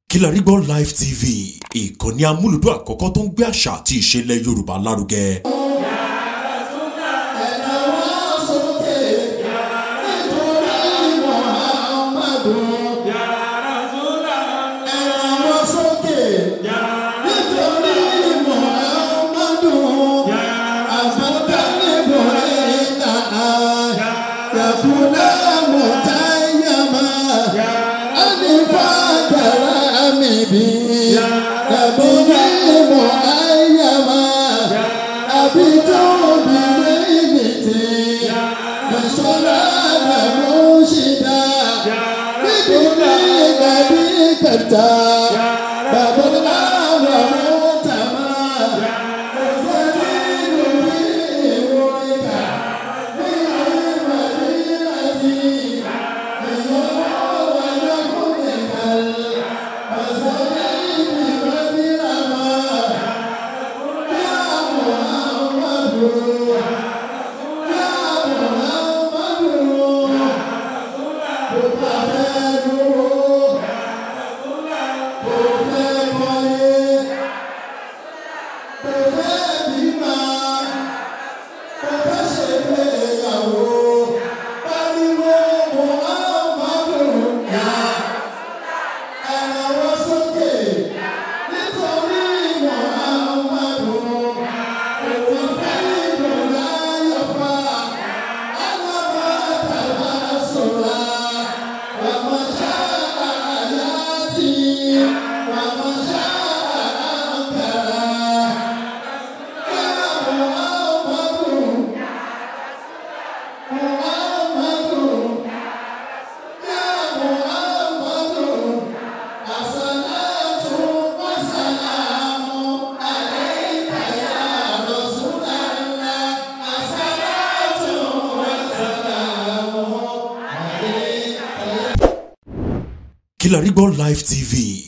Kilarigbo Live TV ìkànnì amúlùdún àkọ́kọ́ tó ń gbé àṣà àti ìṣẹ̀lẹ̀ Yorùbá lárugẹ. Kilarigbo Live TV.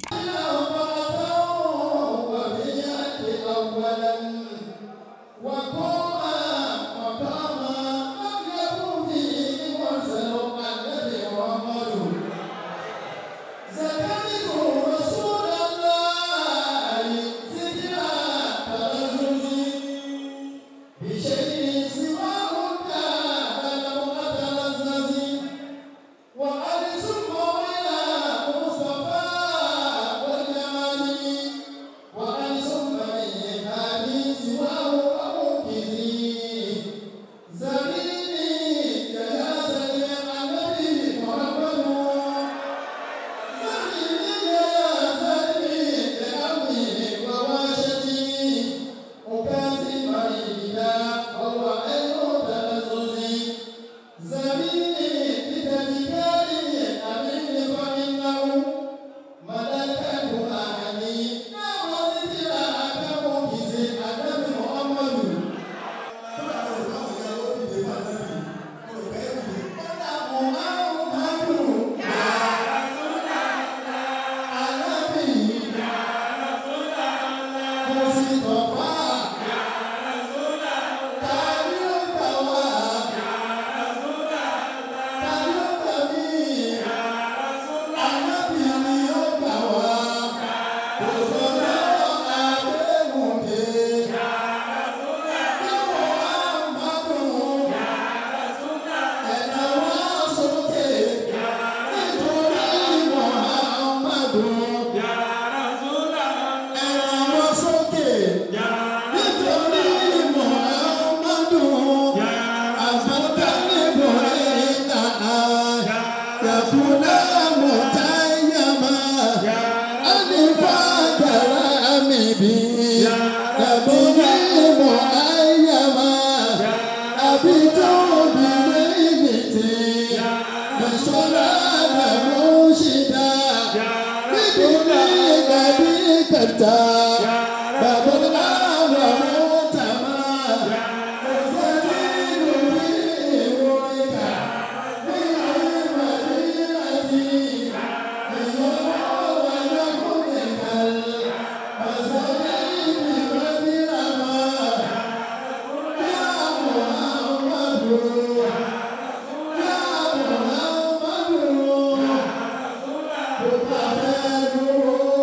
Thank you.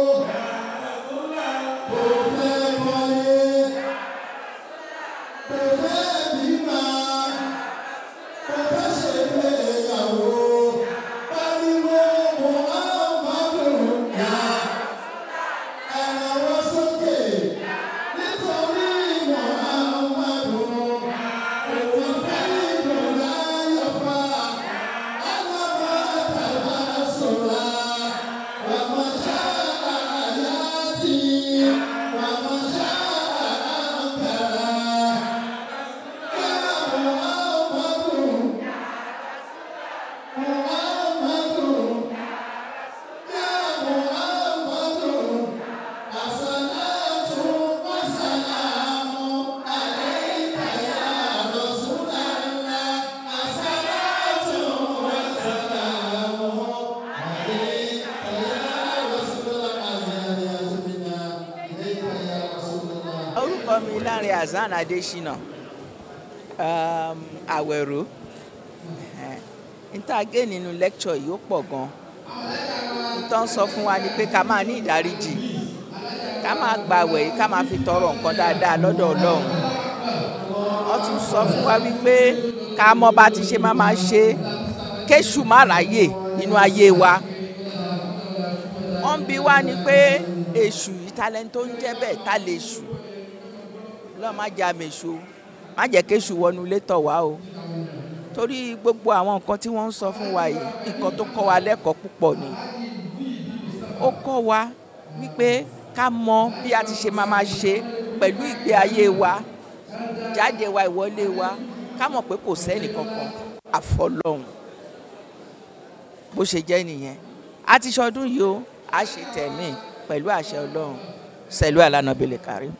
mi Lanre Hasan Adesina um, Àwẹ̀ró níta gé nínú lecture yìí ó pọ̀ gan nítorí sọ fún wa ni pé ká máa ní ìdáríjì ká máa gbàwẹ̀ yìí ká máa fi tọrọ nǹkan dáadáa lọ́dọ̀ Ọlọ́run wọ́n tún sọ fún wa wípé ká mọ̀ bá ti ṣe máa máa ṣe kéṣù má ráyè nínú ayé wa wọ́n ń bi wá ni pé èṣù yìí talent tó ń jẹ́ bẹ́ẹ̀ ta lè ṣù lọ́ọ́ má jẹ́ àmèṣù má jẹ́ kéṣù wọnú ilé tọ̀ wá o torí gbogbo àwọn nǹkan tí wọ́n ń sọ fún wa yìí nǹkan tó kọ́ wa lẹ́kọ̀ọ́ púpọ̀ ni ó kọ́ wa wípé ká mọ bí a ti ṣe máa máa ṣe pẹ̀lú ìgbé ayé wa jáde wa ìwọlé wa ká mọ̀ pé kò sẹ́nì kankan àfọlọ́hún bó ṣe jẹ́ nìyẹn a ti ṣọdún yìí o a ṣe tẹ̀mí pẹ̀lú àṣẹ ọlọ́run sẹ̀lú àlànàbẹ̀lẹ̀ kárí.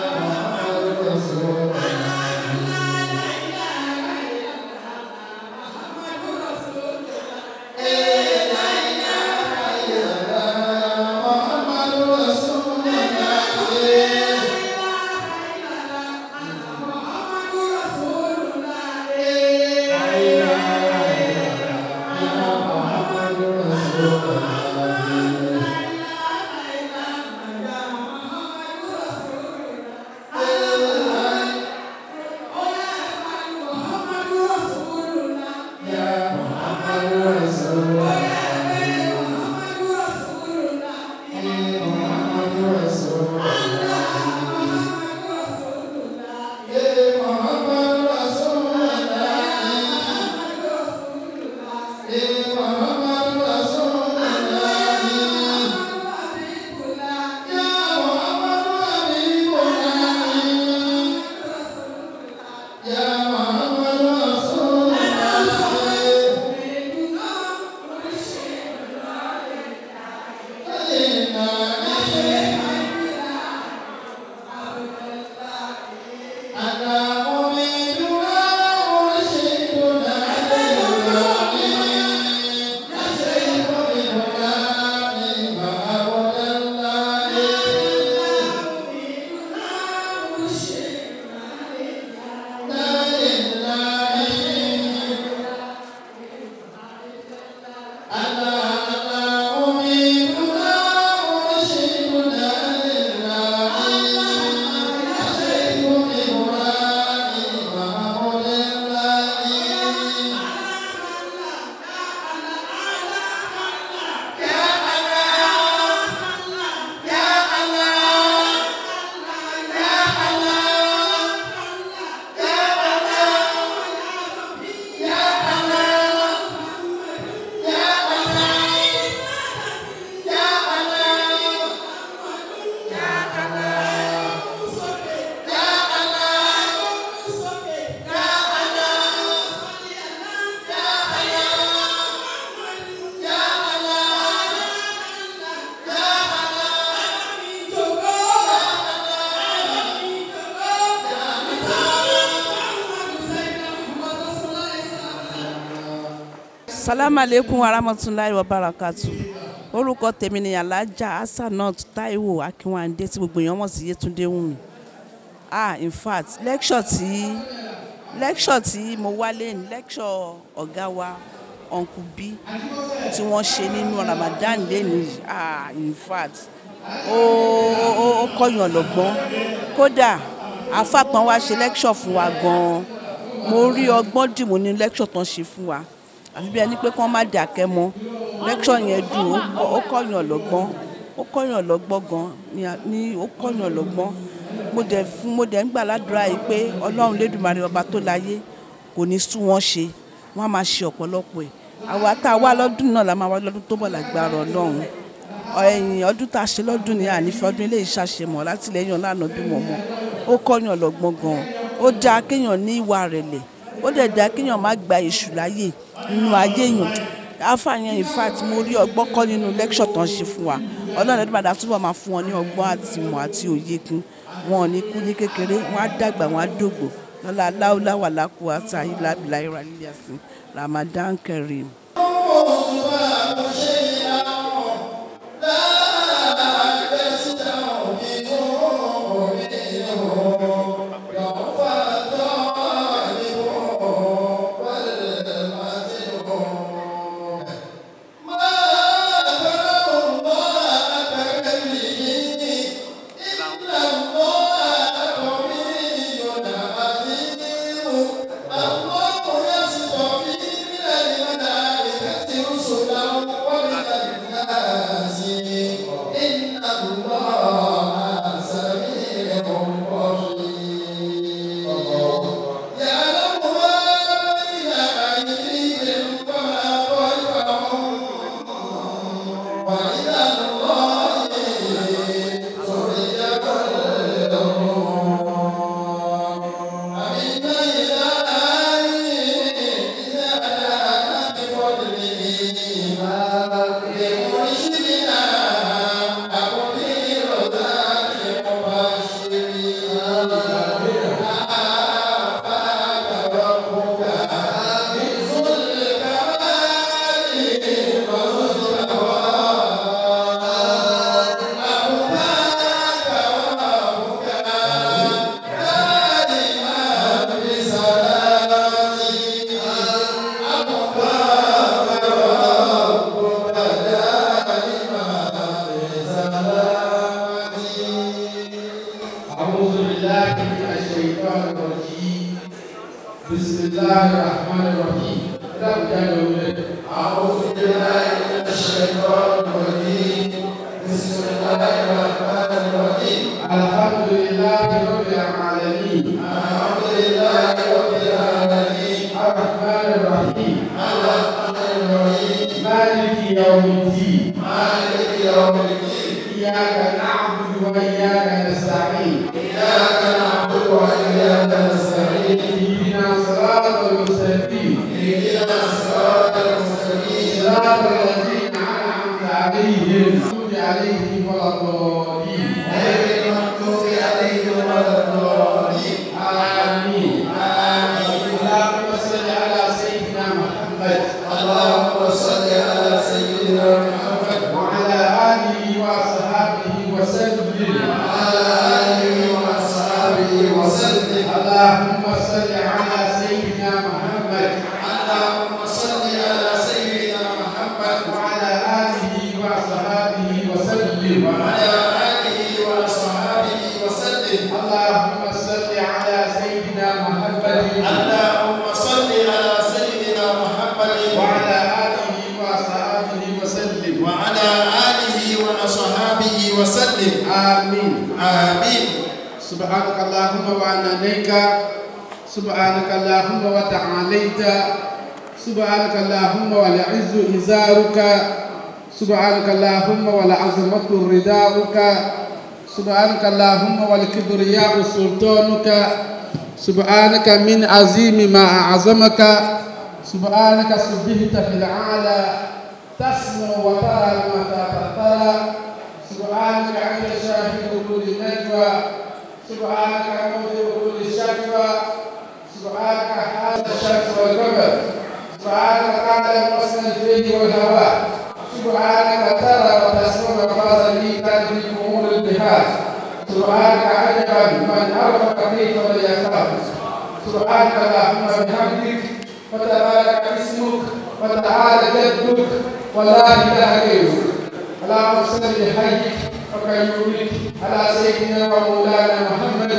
salamu aleykum warahmatulahi wabarakatu orúkọ tèmi ni alhaja hasanat taiwo akínwándé tí gbogbo èèyàn mọ̀ sí yétúndé wùmí ah in fact lecture tí lecture tí mo wálé ní lecture ọ̀gá wa uncle b tí wọ́n ṣe nínú ramadan lẹ́nu ah in fact ó ó ó kọ́yàn lọ́gbọ́n kódà afápọn wa ṣe lecture fún wa gan-an mo rí ọgbọ́n dìmú ní lecture tán ṣe fún wa àfi bí ẹni pé kí wọ́n má dàkẹ́ mọ́ lecture yẹn dùn ó kọ́- ó kọ́yàn lọ́gbọ́n ó kọ́yàn lọ́gbọ́n gan ni a- ní ó kọ́yàn lọ́gbọ́n mo dẹ̀ fún mo dẹ̀ ń gbà ládùúrà yìí pé ọlọ́run lédùmarè ọba tó láyé kò ní sú wọn ṣe wọ́n á máa ṣe ọ̀pọ̀lọpọ̀ ẹ̀ àwa tá a wá lọ́dún náà la máa wá lọ́dún tó bọ̀ lágbára ọlọ́run ẹ̀yìn ọdún tá a ṣe lọ́dún ní ànífẹ́ ọdún ilé ìṣàṣemọ̀ látìlẹ́yìn ọ̀lànà bímọ mọ́ ó kọ́yàn lọ́gbọ́n gan ó dáa kéèyàn ní ìwà rẹ̀lẹ̀ ó dẹ̀ dáa kéèyàn má gba èṣù láyè nínú ayé yàn àfààyàn in fact mo rí ọgbọ́n kọ́ nínú lecture tán ṣe fún wa ọlọ́run ẹ̀dùn padà túbọ̀ máa fún wọn ní ọgbọ́n àti ìmọ̀ àti òye kún wọn ò ní kú ní kékeré wọn á dàgbà wọn á dògbò lọ́la aláwọ̀ làkú àti àyílábìlà ìrànlẹ́yà sí Ramadan Kareem. Thank الله الرحمن الرحيم لا بجانب أعوذ بالله من الشيطان الرجيم بسم الله الرحمن الرحيم الحمد لله رب العالمين الحمد لله رب العالمين الرحمن الرحيم الرحمن الرحيم مالك يوم الدين مالك يوم الدين إياك نعبد وإياك نستعين إياك نعبد وإياك نستعين اهدنا الصراط المستقيم اهدنا الصراط المستقيم صراط الذين أنعمت عليهم المغضوب عليهم ولا الضالين غير المغضوب عليهم ولا الضالين آمين آمين اللهم صل على سيدنا محمد اللهم صل على سيدنا محمد وعلى آله وصحبه وسلم وعلى آله وصحبه وسلم اللهم صل على سيدنا محمد اللهم صل على سيدنا محمد وعلى آله وصحبه وسلم وعلى آله وصحبه وسلم اللهم صل على سيدنا محمد اللهم صل على سيدنا محمد وعلى آله وصحبه وسلم وعلى آله وصحبه وسلم آمين آمين سبحانك اللهم وعنانيك سبحانك اللهم وتعاليت سبحانك اللهم والعز إزارك سبحانك اللهم والعظمة رداؤك سبحانك اللهم والكبرياء سلطانك سبحانك من عظيم ما أعظمك سبحانك سبحت في العالى تسمع وترى متى ترى سبحانك أنت شاهد كل نجوى سبحانك موضع كل شكوى سبحانك حال الشمس والقمر سبحانك تعلم وصل الفيل والهواء سبحانك ترى وتسمع وقال لي تدرك امور البحار سبحانك عجبا من عرف كيف ويخاف سبحانك اللهم بحمدك وتبارك اسمك وتعالى جدك ولا اله غيرك اللهم صل بحيك وكيومك على سيدنا ومولانا محمد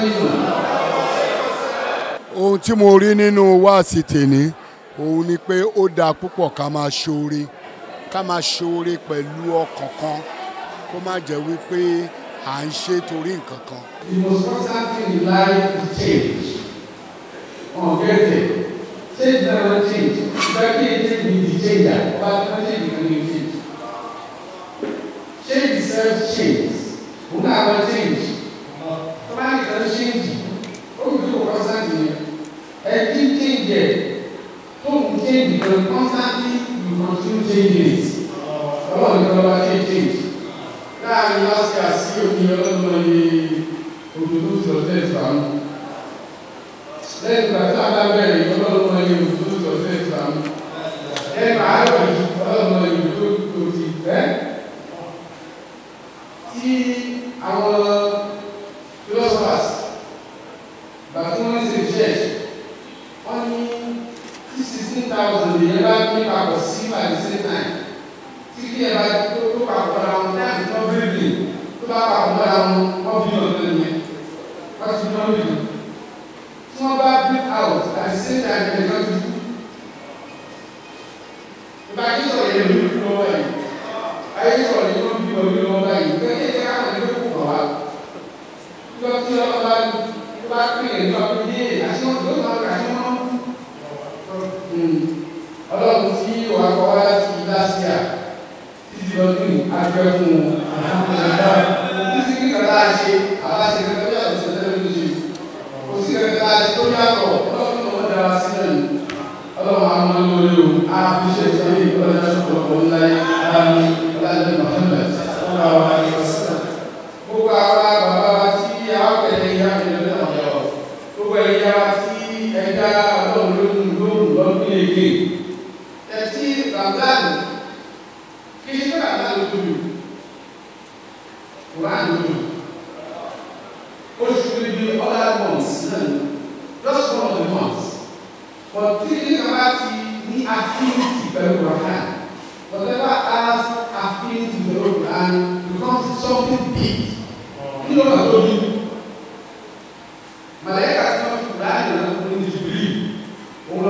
ohun tí mo rí nínú wáàsí tèmi òun ni pé ó dáa púpọ̀ ká máa ṣoore ká máa ṣoore pẹ̀lú ọkàn kan kó má jẹ́ wípé à ń ṣe torí nǹkan kan. The most constant thing in life is change. Oh, get it. Change never change. But it change be the changer. But not change can you change. Change itself change. Who never change? Somebody can change. Oh, you do constant thing. And keep changing. Don't change because constantly you continue changing it. Oh, you never change change láàrin lásìkò sí omi ọlọ́mọ ní òdòdó sọ̀tẹ́ ìfàmù lẹ́yìn ìgbà tí a bá bẹ̀rẹ̀ ọlọ́mọ ní òdòdó sọ̀tẹ́ ìfàmù lẹ́yìn àárọ̀ yìí ọlọ́mọ ní òdòdó tó ti fẹ́ tí àwọn philosophers bàtí wọ́n ṣe research wọ́n ní tí sixteen thousand èèyàn bá ní papọ̀ sí by the same time tí kí ẹ bá tó tó papọ̀ ra wọn táàbì tó bíbí tó bá papọ̀ mọ́ra wọn wọ́n bí wọn lẹ́nu yẹn wọ́n ti wọ́n bí tí wọ́n bá break out at the same time ẹ̀ lọ́ọ́ ti kú. ìgbà yìí sọ̀rọ̀ yẹn lórí fún ọwọ́ yìí ayé sọ̀rọ̀ yẹn ló bí wọn bí wọn báyìí bẹ́ẹ̀ ní ẹ̀ka àwọn ẹgbẹ́ kò kọ̀ wá. lọ sí ọba tó bá pín ẹ̀ lọ bí yé àti wọn tó máa kà sí wọn. ọlọ́run tí wàá kọ́ wá láti láṣíà títí lọ́dún àjọ fún un títí kí kàtà ṣe aláṣẹ kẹkẹ bí àtúnṣe tẹ́lẹ̀ ló ṣe kò sí kẹkẹ láṣẹ tó yàtọ̀ ọlọ́run náà dára sí náà ni ọlọ́run àwọn ọmọ lórí o àfiṣe ìṣẹ́lẹ̀ ìkọlẹ̀ ṣọ̀pọ̀lọpọ̀ ńlá yìí àmì ọlọ́run Muhammad gbogbo àwa bàbá wa tí àwọn kẹlẹ̀ ìyá mi lọ́dọ̀ ọ̀yọ́ gbogbo ẹ̀yà wa tí ẹ̀dá ọlọ́run lóhùn lóhùn lọ́dún èké ẹ̀tí ramadan kí ni bá àná ló tóbi Quran ló tóbi oṣù níbi other months náà just one of the months but tí ní kaba ti ní affinity pẹ̀lú Quran whatever has affinity pẹ̀lú Quran becomes something big kí ló máa tóbi màlẹ́kà tí wọ́n fi Quran yẹn lọ́kùnrin ní Jibril òun lọ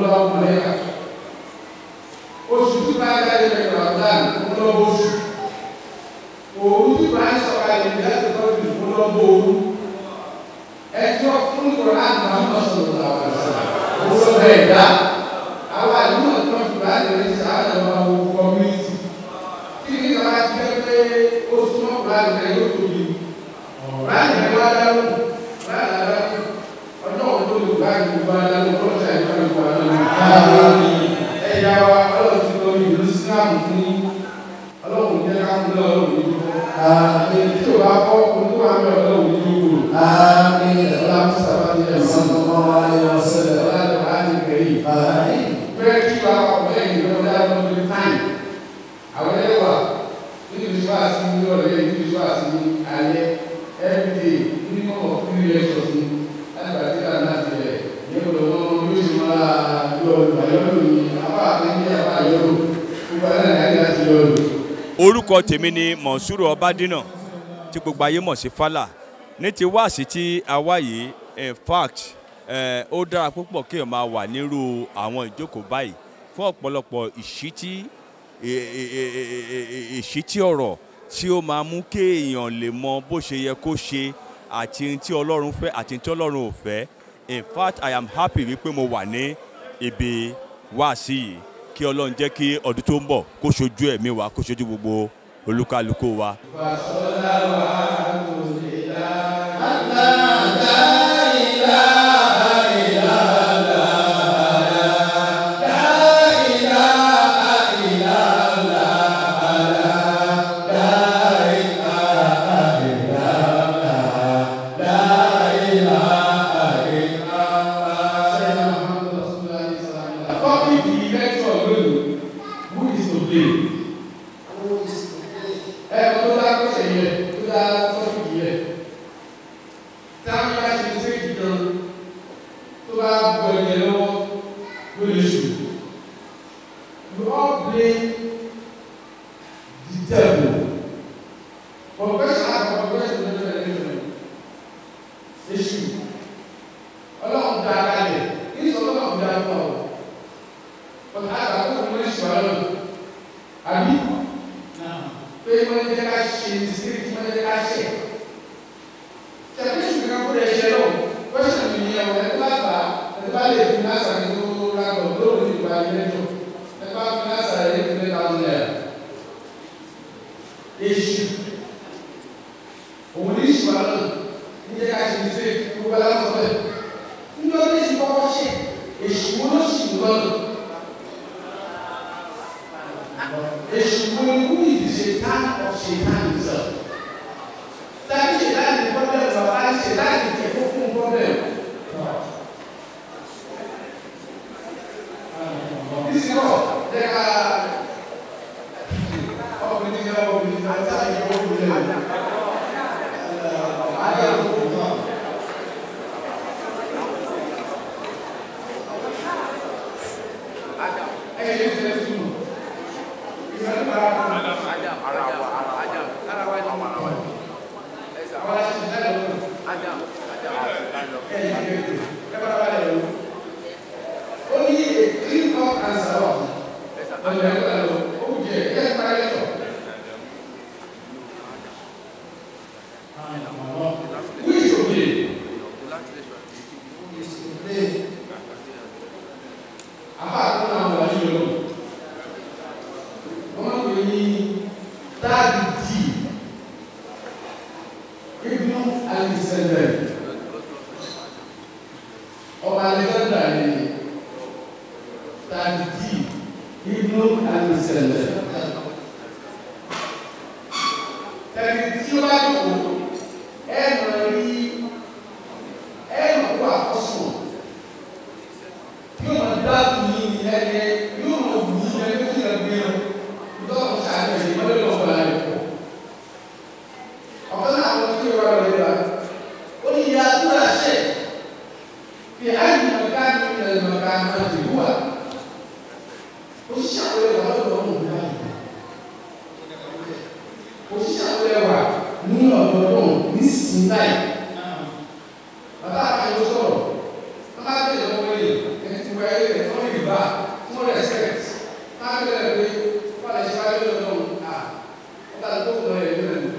òru tí bá ń sọ̀kalẹ̀ ní láti tọ́jú ìfúnlọ́gbọ̀ òru ẹjọ́ fún ìkọ̀rọ̀ láti máa ń lọ sọ̀rọ̀ làwọn àṣà òun lọ bẹ́ẹ̀ dá àwọn àdúgbò tó ń fi bá lè rí sáà lọ máa wo kọ́míìtì tí ní ìjọba ti jẹ́ pé ó súnmọ́ kúrò àgbẹ̀ yóò tóbi láti ní wá dáhùn láti dáhùn ọjọ́ òun tó lè bá ìlú wá dáhùn kó ṣe àìsàn ìwà lọ́wọ́ ẹ̀yà wa ọlọ́run ti lọ ìlú sílámù fún yín ọlọ́run jẹ́ ká ń lọ ọlọ́run ní ìlú tí o bá kọ́ olúwa mi ọlọ́run ní ìlú ọlọ́run sábà ní ẹ̀sìn ọlọ́run á ní kẹ́yìn bẹ́ẹ̀ kí wa ọ̀bẹ ìlú ọ̀dà lọ́dún táyì àwọn ẹlẹ́wà nínú ìṣúwà sí ní ọ̀rẹ́ nínú ìṣúwà sí ní alẹ́ everyday nínú of three lectures ní láti bàtí ká náà ti rẹ̀ ní ọ̀dọ̀ wọn yóò ṣe máa yọ ìgbàlódé ní apá àtẹ́ńdé apá yọ̀rọ̀ gbogbo alẹ́ náà yára ti yọ̀rọ̀. orúkọ tèmi ni monsuru ọbádínà tí gbogbo ayé mọ̀ sí fálà ní ti wáàsí tí a wá yìí in fact eh, ó dára púpọ̀ kéèyàn máa wà nírú àwọn ìjókòó báyìí fún ọ̀pọ̀lọpọ̀ ìṣítí e- e- e- e- e- e- ìṣítí ọ̀rọ̀ tí ó máa mú kéèyàn lè mọ bó ṣe yẹ kó ṣe àti ohun tí ọlọ́run fẹ́ àti ohun tí ọlọ́run ò fẹ́ in fact i am happy wípé mo wà ní ibi wáàsí yìí kí ọlọ́run jẹ́ kí ọdún tó ń bọ̀ kó ṣojú ẹ̀mí wa kó ṣojú gbogbo olúkálukú wa. Topic the lecture lónìí, who is to blame? Ẹ kọ́ tó dá kọ́sẹ̀ yẹ, tó dá topic yẹ. Táwọn bá ṣe ṣe ìdán tó bá gbọ́ ẹ̀yẹ lọ́wọ́ ló lè ṣù. You all blame the devil. Confession and confession no be different. Èṣù. Ọlọ́run dá a kalẹ̀, kí ni sọ́kọ́ náà fi dá a fún ọ? Ọ̀tá àgbà tó fún èṣù ọlọ́run. Àbí? pé wọ́n jẹ́ ká ṣe mistake wọ́n jẹ́ ká ṣe. Ṣèpé ṣùgbọ́n kó lè ṣe lọ, question mi ni ẹ̀wọ̀n ẹ̀kọ́ àgbà ẹ̀kọ́ bá lè fi lásà ní tó rábọ̀ lóòrùn ní ìgbà ilé jọ. Ẹ̀kọ́ bá fi lásà rẹ̀ ní three thousand naira. Èṣù òun ní ìṣù àná ní jẹ́ ká ṣe mistake gbogbo aláwọ̀ bẹ́ẹ̀. Ní ọdún èṣù kọ́kọ́ ṣe èṣù wo ló ṣì ń lọ́nà? Èṣù wo ni who is the Satan of Satan himself? Tàbí Satan ní problem bàbá ní Satan ní tẹ̀ fún fún problem. This is all. There are ọkùnrin tí wọ́n wọ́n ní àti àyè wọ́n wọ́n lé. Ayé àkókò náà. Ẹ̀yẹ́ ní ìfẹ́ sùn. Only a clean cut answer. Oh, yeah, yes, my lecture. Who is to blame? Àbá àkókò àwọn ọ̀rọ̀ yìí lọ. Wọ́n ń pè ní dáàbì dì. Ibnu Alexander. Ọba Alexander ni dáàbì dì. Ibnu Alexander. Tẹ̀lé tí ó bá dùn ẹ̀ mọ̀ rí ẹ̀ mọ̀ kó àkọsùn yóò máa dáàbò yìí ní ẹgbẹ́ yóò máa wù yìí ní ẹgbẹ́ tí ẹgbẹ́ yẹn lọ́wọ́ sáré ẹ̀yìn wọ́n lè lọ́wọ́ bá rẹ̀ pọ̀. ọ̀kan náà àwọn tí ó wà lórí wa ó ní ìyá àdúrà ṣẹ̀ fi àyè mọ̀ká ní ilẹ̀ mọ̀ká máa ti wúwà ó ṣàwọlé wà lọ́dọ̀ ọmọ òun náà ó ṣàwọlé wà ní ọ̀dọ̀ ọ̀dọ̀ ní sinai bàbá àkàyọ sọ̀rọ̀ wọ́n bá bẹ̀rẹ̀ lọ́wọ́ yìí ẹni tí wọ́n yẹ ẹ̀ wọ́n yìí bá tí wọ́n respect wọ́n á bẹ̀rẹ̀ pé wọ́n lè ṣe wáyé lọ́dọ̀ ọ̀hún à wọ́n bá tó kọ̀ ẹ̀ lọ́dọ̀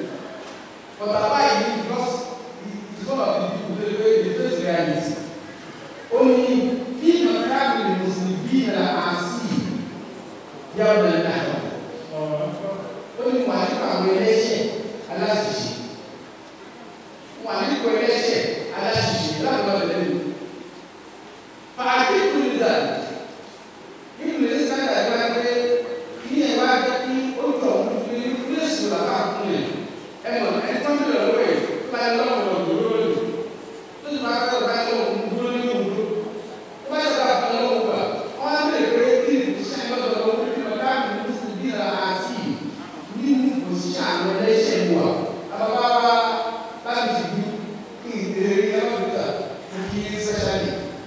wọ́n ń bẹ̀rẹ̀ lọ́wọ́ ẹ̀ báyìí lọ́wọ́ lọ́wọ́ lọ́wọ́ lọ́wọ́ tó ti máa fẹ́ báyìí lọ́wọ́ ń dúró ní òwúrọ̀ tó bá yẹ ká fẹ́ lọ́wọ́ wà wọ́n á bẹ̀rẹ̀ pé kí ni iṣẹ́ lọ́dọ̀ lọ́wọ́ bí wọ́n bá mi ní sùn bí ra àti nínú òṣìṣẹ́ àwọn ẹlẹ́ṣẹ̀ wà àbábá wa láti ti bí kí ìdèrè yẹn lọ́dọ̀ tó kí sẹ́ṣálì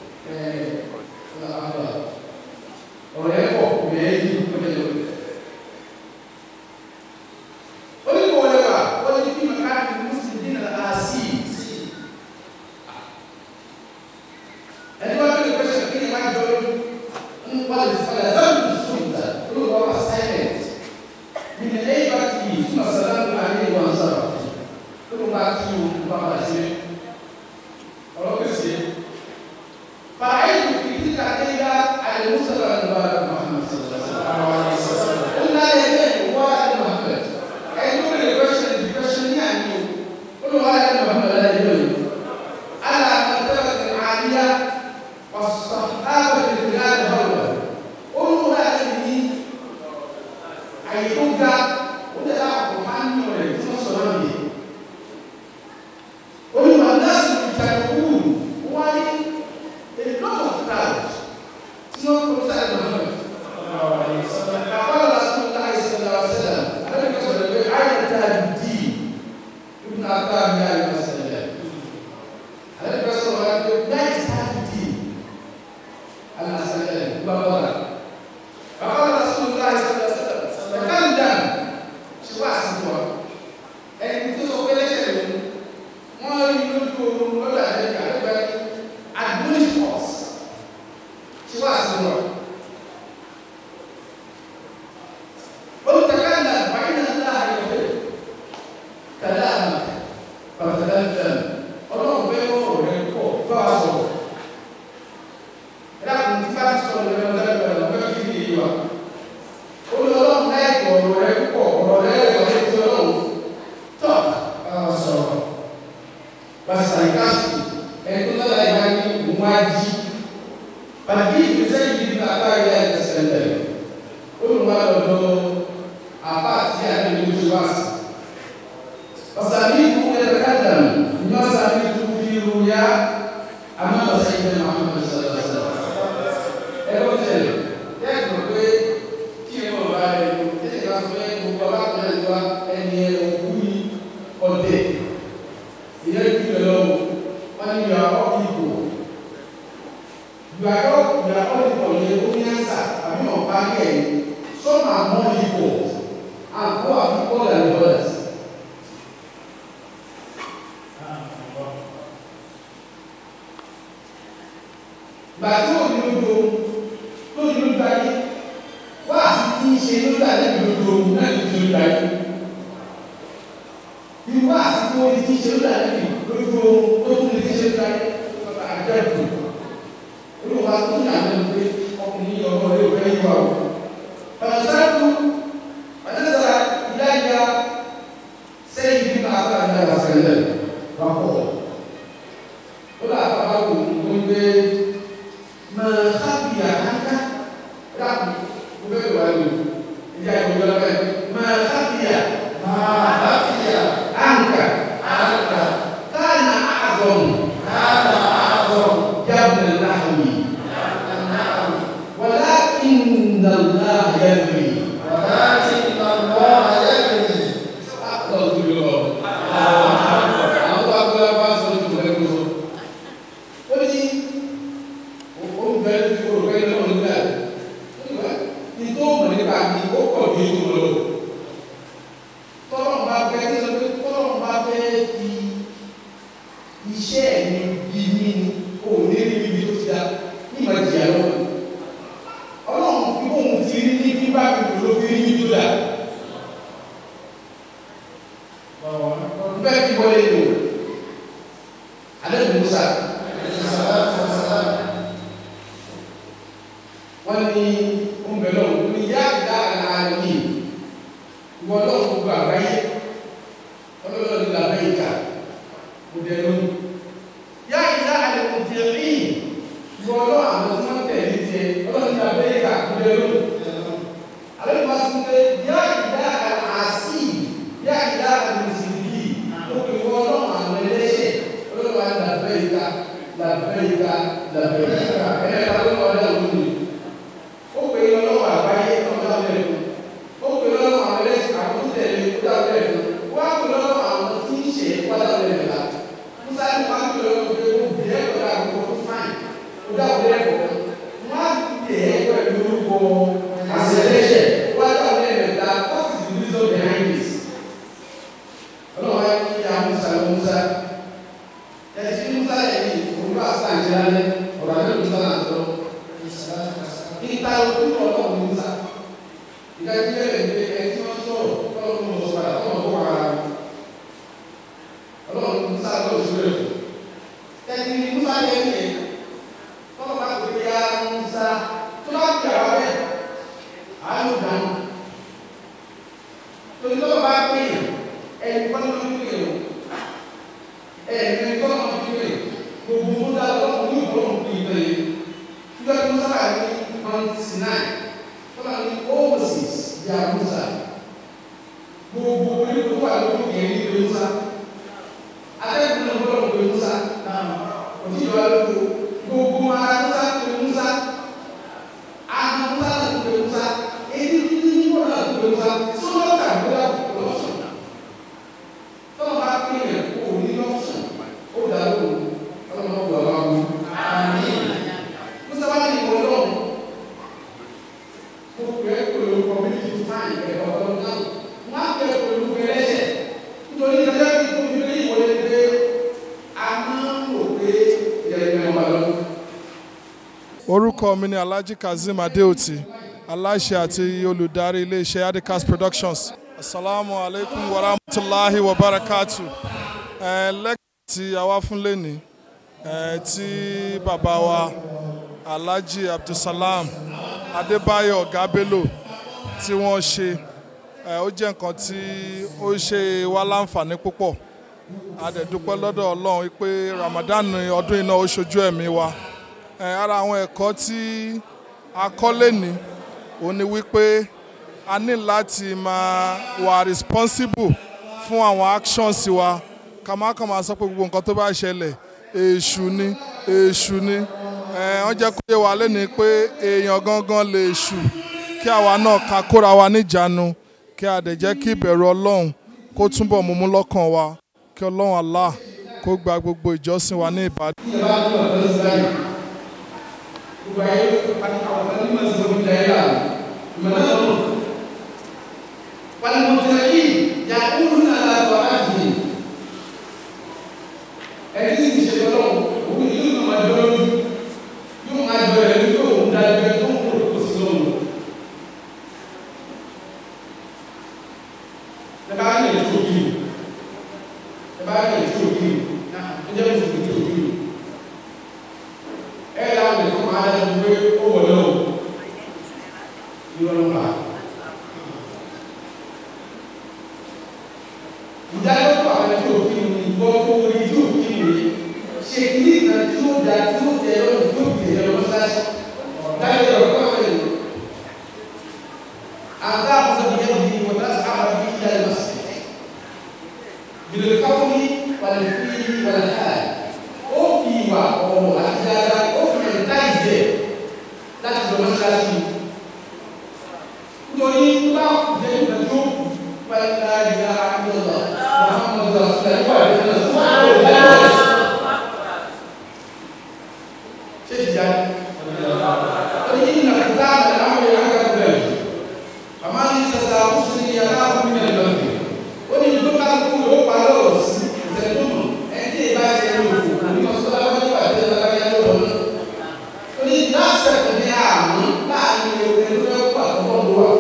ọ̀rẹ́ pọ̀ mẹ́rin lọ́dọ̀ onímọ̀ wà wọ́n ti fi màkà ní mùsùlùmí náà àásì. ẹni wá bẹ̀rẹ̀ pẹ̀sẹ̀ kí ni máa jọ lójú ń wá lè fọlẹ̀ lọ́dún sùnta olùkọ́ wa silent ní ní ẹ̀yìn bá ti yìí fún àṣàlá ní ayé ìwà àṣàlá olùkọ́ bá ti yìí òkú bá wà sí ọ̀rọ̀ kẹsì. fàáyé kìkì kíkà ẹ̀yà àyè mùsàlá ní bá a Muhammad sallallahu alaihi wasallam. ó ń láyé ẹgbẹ́ ìwà àyè Muhammad ẹni tó bẹ̀rẹ̀ question di question ní àná o olùwà ayé ní ọmọ ẹ̀rọ ẹ̀yọ yìí ala àtẹ̀wé ti àríyá ọ̀sán áwọ̀ ti di láti ọ̀rọ̀ olùwà ayé ní àyè tó ga ó lè dá àpò máa ń yọ rẹ̀ tí wọ́n sọ̀rọ̀ yìí olùwà náà sì ti ta ìwú wáyé a lot of crowd tí wọ́n kọ́ sáyẹn lọ́wọ́ Kafala Rasulullah sallallahu alaihi wasallam. Ada yang sebut ayat tadi. Ibn Abbas ya Rasulullah. Ada yang sebut ayat tadi. Allah sallallahu Bapak. Kafala Rasulullah sallallahu alaihi wasallam. Berkandang. Siapa semua? Eh itu sopelnya saya. Mau itu tu, mau ada yang ada admonish us. Siapa semua? وتكلم فإن الله يحب كلامك فتكلم ọlọ́run fẹ́ kọ́ ọ̀rẹ́ pọ̀ bá a sọ̀rọ̀ ẹ̀dàkùn tí bá ti sọ̀rọ̀ lẹ́nu lẹ́nu lẹ́nu fẹ́ kí ni ìwà ó lọ ọlọ́run láì kọ̀ ọ̀rọ̀ rẹ púpọ̀ ọ̀rọ̀ rẹ rẹ̀ wọlé tí ọlọ́run tọ̀ bá a sọ̀rọ̀ bàtà ìkásù ẹni tó lọ́la ìwà ní òun á jí bàtà ìgbésẹ̀ yìí ní bàbá ìyá ìgbésẹ̀ lẹ̀ olùwàlọ́dọ̀ àpáàtì àdéhùn wáṣí. Ọ̀sàmìkú ẹ̀rẹ́kàdàm ní ọ̀sàmìkú fi rúyà àmọ́ ọ̀sẹ̀yìn Muhammad sallallahu alaihi wasallam. Ẹ̀rọ tẹ̀lé tẹ́gbọ̀n pé kí ẹ mọ̀ bá rẹ̀ lò tẹ́lẹ̀ bá sọ pé gbogbo alákùnrin ẹ̀dọ́ ẹni ẹ̀ òkú ní ọ̀dẹ̀. Ìyẹn kí lè lọ́wọ́ wọ́n ní yọ ọ́ ìbò. Yọ ọ́ yọ ọ́ ìbò yẹ kó ní àṣà àbí ọ̀pá yẹ̀ Some are more equal and who are equal than others. Gbàtí òní lójú lójú lójú ayé wá sí tí ń ṣe lójú ayé lójú ohun náà ní ti lójú ayé. Irú wá sí tí wọ́n ti ṣe lójú ayé lójú ohun tó tún lè ti ṣe lójú ayé àjẹ́kù. Olùwà tó ní àná pé ọkùnrin ọmọ rẹ̀ ò fẹ́ yíwa o. فنزلت ونزل إلي سيد بن عبد الله وسلم فقال قل أفعلكم قلت ما خفي عنك ربي وبيت والي جاي يقول لك ما خفي ما خفي عنك عنك كان أعظم كان أعظم جبل النحوي ولكن الله يدري ولكن الله يدري أقول له àwọn bá gbé bá sọ ní ìwé gbogbo ó ní ó ń bẹ ní kúrò pé náà nígbà nígbà ní tó mọ̀ nípa mi ó pọ̀ bí ó lọ tọ́lọ̀ bá fẹ́ kí sọ pé tọ́lọ̀ bá fẹ́ fi iṣẹ́ mi bí mi ni kò ní rí ibi tó ti dá ní ìmọ̀ ìjìyà lọ́wọ́ ọlọ́run fi bóun ti rí ní bíbá mi kò ló fi rí ní tó dà. bẹ́ẹ̀ fi wọlé lò alẹ́ musa wọ́n ní oúnjẹ náà wọ́n ní yá ìdá àlàyé ìwọ náà gbogbo àgbáyé ọlọ́run ní làbẹ́ ìka kò dẹ̀ lónìí yá ìdá àlẹ́ kò tiẹ̀ rí ìwọ náà àwọn tí wọ́n tẹ̀lé tiẹ̀ ọlọ́run ní làbẹ́ ìka kò dẹ̀ lónìí alẹ́ musa sọ pé yá ìdá àlàásì yá ìdá àlẹ́ mùsùlùmí gbogbo làbẹ̀rẹ̀ ẹ̀ẹ́dẹ́gbẹ̀ta ló wà lẹ́nu lónìí ó pè é lọ́wọ́ àgbáyé ọ̀dọ́ àbẹ̀rẹ̀ fún ó pè é lọ́wọ́ àwọn ẹlẹ́sìn àwọn tó tẹ̀lé ọ̀dọ́ àbẹ̀rẹ̀ fún wọ́n á pè lọ́wọ́ àwọn tí ń ṣe ọ̀dọ́ àbẹ̀rẹ̀ la musa ní wọ́n á pè lọ́wọ́ pé ó bìí ẹ̀ ọ̀dọ́ àbẹ̀rẹ̀ fún fáìn ọ̀dọ́ àbẹ̀rẹ̀ fún wọ́n á tẹ̀ ẹ́ pẹ̀lú orúkọ àṣẹlẹ́ṣẹ̀ wọ́n á dọ̀ àbẹ̀rẹ̀ la what is the reason behind this ọlọ́wọ́ á ní ya musa lọ musa ẹ̀sìn musa yẹn ní òun bá sàn jẹ́ alẹ́ ọ̀rọ̀ àbẹ̀rẹ̀ musa náà sọ níta ojú ọlọ́run musa ìdájí bẹ̀rẹ̀ pé ẹni tí wọ́n sọ̀rọ̀ ọlọ́run mọ̀ sọ̀rọ̀ àtọ́wọ̀n tó wà á ọlọ́run musa lọ́wọ́ sí rẹ̀ ẹni ní musa yẹn ní ẹ̀ tọ́wọ́ bá pè ya musa tó bá gbà wá bẹ́ẹ̀ àánú dànù torí tọ́wọ́ bá pè é ẹni kọ́ni ló ń pè é ẹni kọ́ni ló ń pè é gbogbo musa lọ́wọ́ ní ìbọn pè é bẹ́ẹ̀ nígbà tí musa wà ní mount sinai tọ́lá ní moses ya musa gbogbo onígbò wà lórí ẹ̀rí ìwé musa atẹ́gùn náà gbọ́dọ̀ pé musa òtí ìjọba lóko gbogbo ara musa pé musa ahọ́n musa náà pé musa èdè títí nígbà náà pé musa sọ́dọ̀ tà gbọ́dọ̀ lọ́sùn tọ́lá bá pè é kó o ní lọ́sùn ó dà lóko ọlọ́mọ ọgbà wa wù. musa bá ní ìwọ lọ́wọ́ mo pè é pẹ̀lú community fine ẹ̀ ọ̀dọ́ náà wọ́n á pè é pẹ̀lú ẹlẹ́sẹ̀ nítorí ìdájọ́ bí tó fi lé ìwọlé pé a máa ń rò pé ìyẹn ìwọ̀n wà lọ́wọ́. orúkọ mi ni alhaji kazeem adeoti aláṣẹ àti olùdarí iléeṣẹ́ adicas productions asalaamu aleykum wa rahmatulahi wa barakatu ẹ lẹ́kọ̀ọ́ tí a wá fún lẹ́ni ẹ tí bàbá wa alhaji abdulsalam adébáyọ̀ gábélò tí wọ́n ṣe ẹ ó jẹ́ nǹkan tí ó ṣe wá láǹfààní púpọ̀ a dẹ̀ dúpẹ́ lọ́dọ̀ ọlọ́run pé ramadan ọdún iná ó ṣojú ẹ̀mí wa ẹ ara àwọn ẹ̀kọ́ tí a kọ́ lẹ́ni ó ní wípé a ní láti máa wà responsible fún àwọn actions wa ká má kàn máa sọ pé gbogbo nǹkan tó bá ṣẹlẹ̀ èṣù ni èṣù ni ẹ wọ́n jẹ́ kó yé wa lẹ́ni pé èèyàn gangan lè ṣù kí àwa náà ká kóra wa níjàánu kí a dẹ̀ jẹ́ kí ìbẹ̀rù ọlọ́run kó túbọ̀ múmú lọ́kàn wa kí ọlọ́run Allah kó gba gbogbo ìjọsìn wa ní ìbàdàn. ìjọba tó wà lọ́sí báyìí gbogbo ayé pàtàkì àwọn ọ̀gá nímọ̀ sí omi ìdáyé là ìmọ̀lẹ́ lọ́nà palimọ̀tẹ̀lẹ́kì yà kúrú náà látọ̀ láti ẹni tí ìṣe lọ́wọ́ òun yóò máa jọ lójú yóò máa jọ ẹ̀ lójú òun dájú ẹ̀ tó ń kó kó sí lọ́wọ́ ẹ bá ní ètò òkì ẹ bá ní ètò òkì ẹ jẹ́ mùsùlùmí ètò òkì ẹ láwọn ètò máa ń gbé owó lọ́wọ́ ìrọ̀lọ́pàá. ìdájọ́ tó àwọn tí ò kí ni ìgbọ́ tó orí tí ò kí ni ṣe kí nìkan tí ó da tí ó tẹ ọ́ tí ó tẹ ọ́ lọ́sáṣí dájọ́ ọ̀rọ̀ kọ́ àwọn ènìyàn. àgbà àmọ́sọ̀ bí yẹn bí wọ́n bá sábà bí ìyá ẹ̀ lọ́sí. bìlẹ̀ káwọn ní wàlẹ̀ fi wàlẹ̀ ká ó fi ìwà ọ̀rọ̀ àti dáadáa ó fi ẹ̀ ká ìjẹ́ láti lọ mọ́ṣáláṣí. nítorí bá jẹ́ ìgbà tó wàlẹ̀ ká ìyá àgbẹ̀lọ̀. محمد رسول الله شيخ يعني فإن كتاب الأمر عند البلد فمن استطاع مسلم يخاف من البلد وإن يبقى كل يوم بالوس زيتون أنت باي يلوف ومن صلى الله عليه وسلم يلوف وإن ناس تبيعهم لا يلوف يلوف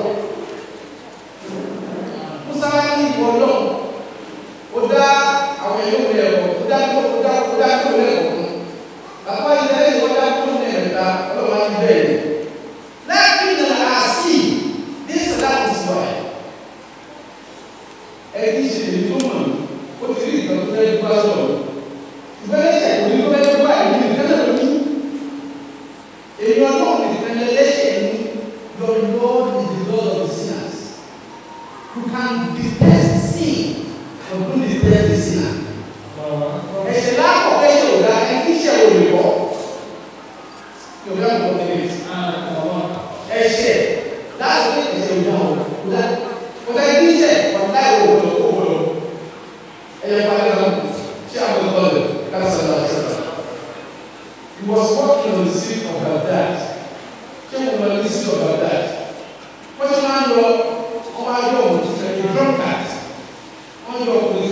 Musa ní ìwọ náà ó dá àwọn èèyàn wọlé ẹ̀kọ́ ó dá tó ó dá ó dá tó wọlé ẹ̀kọ́ fún bàbá ilé ẹ̀yìn wọ́n dá tó ní ẹ̀ta ọlọ́wọ́ á ti bẹ́ẹ̀ ni lẹ́yìn náà àásì ní sàdá kò sí wa ẹni ìṣẹ̀lẹ̀ tó mọ̀ ó ti rí ìtàn tó fẹ́ gbá sọ̀rọ̀ ṣùgbọ́n ẹ̀ṣẹ̀ kò ní kó fẹ́ gbá ìlú nìkan náà lójú èèyàn náà nìkan lẹ́lẹ́ṣẹ̀ ní your Lord is the Lord of sinners who can detest sin ọdún ní tẹ́lẹ̀ sí náà. ẹ̀sẹ̀ lápò ẹ̀sẹ̀ ò dáa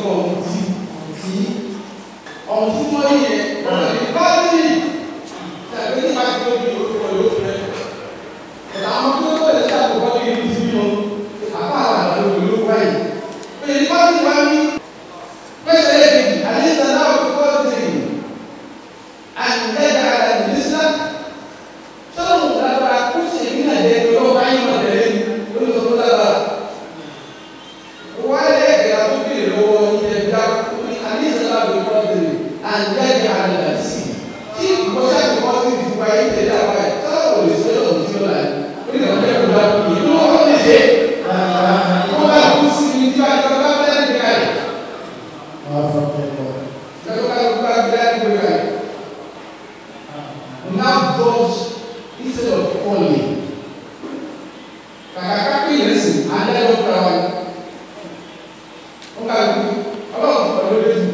sọ ọ̀hún tí tí ọ̀hún tí wọ́n yí yẹn ọ̀hún tí báyìí tàbí ní bá tó di orúkọ yóò fẹ́ ẹ̀ka àwọn tó tó lè ṣe àkókò ní ìlú tí wọn àbá àwọn àlọ́ ìlú wáyé pé ní báyìí wá ní pẹ́sẹ̀ lẹ́yìn àdéhùn náà kókó tì àǹdẹ́gà àdìsílá sọ́dọ̀ lágbára kó sì ní àdéhùn lọ́wọ́ báyìí wọ̀ tẹ̀lé ní olùsọ̀tò lágbára wáyé ẹ̀gẹ̀ àtúntì lọ́wọ́ ìjẹ̀dá ní àdéhùn náà kókó tì àǹdẹ́gà àdìsí tí ìkọ́sẹ́ àkọ́kọ́ ti fi wáyé tẹ̀lé àwọn ẹ̀ sọ́dọ̀ òlè sọ́dọ̀ òlè tí ó láyé ó ní àwọn ẹ̀kọ́ bá kú yìí ló wọ́n lè ṣe wọ́n bá kú sí ní tí wọ́n bá bẹ́ẹ̀ ní káyì. Lọ́dọ̀ ká ló bá bẹ́ẹ̀ ní káyì. Now God instead of calling kàkà kápẹ́ yẹn sìn alẹ́ ló fura wa wọ́n ká ló ọlọ́run fún ọdún lójú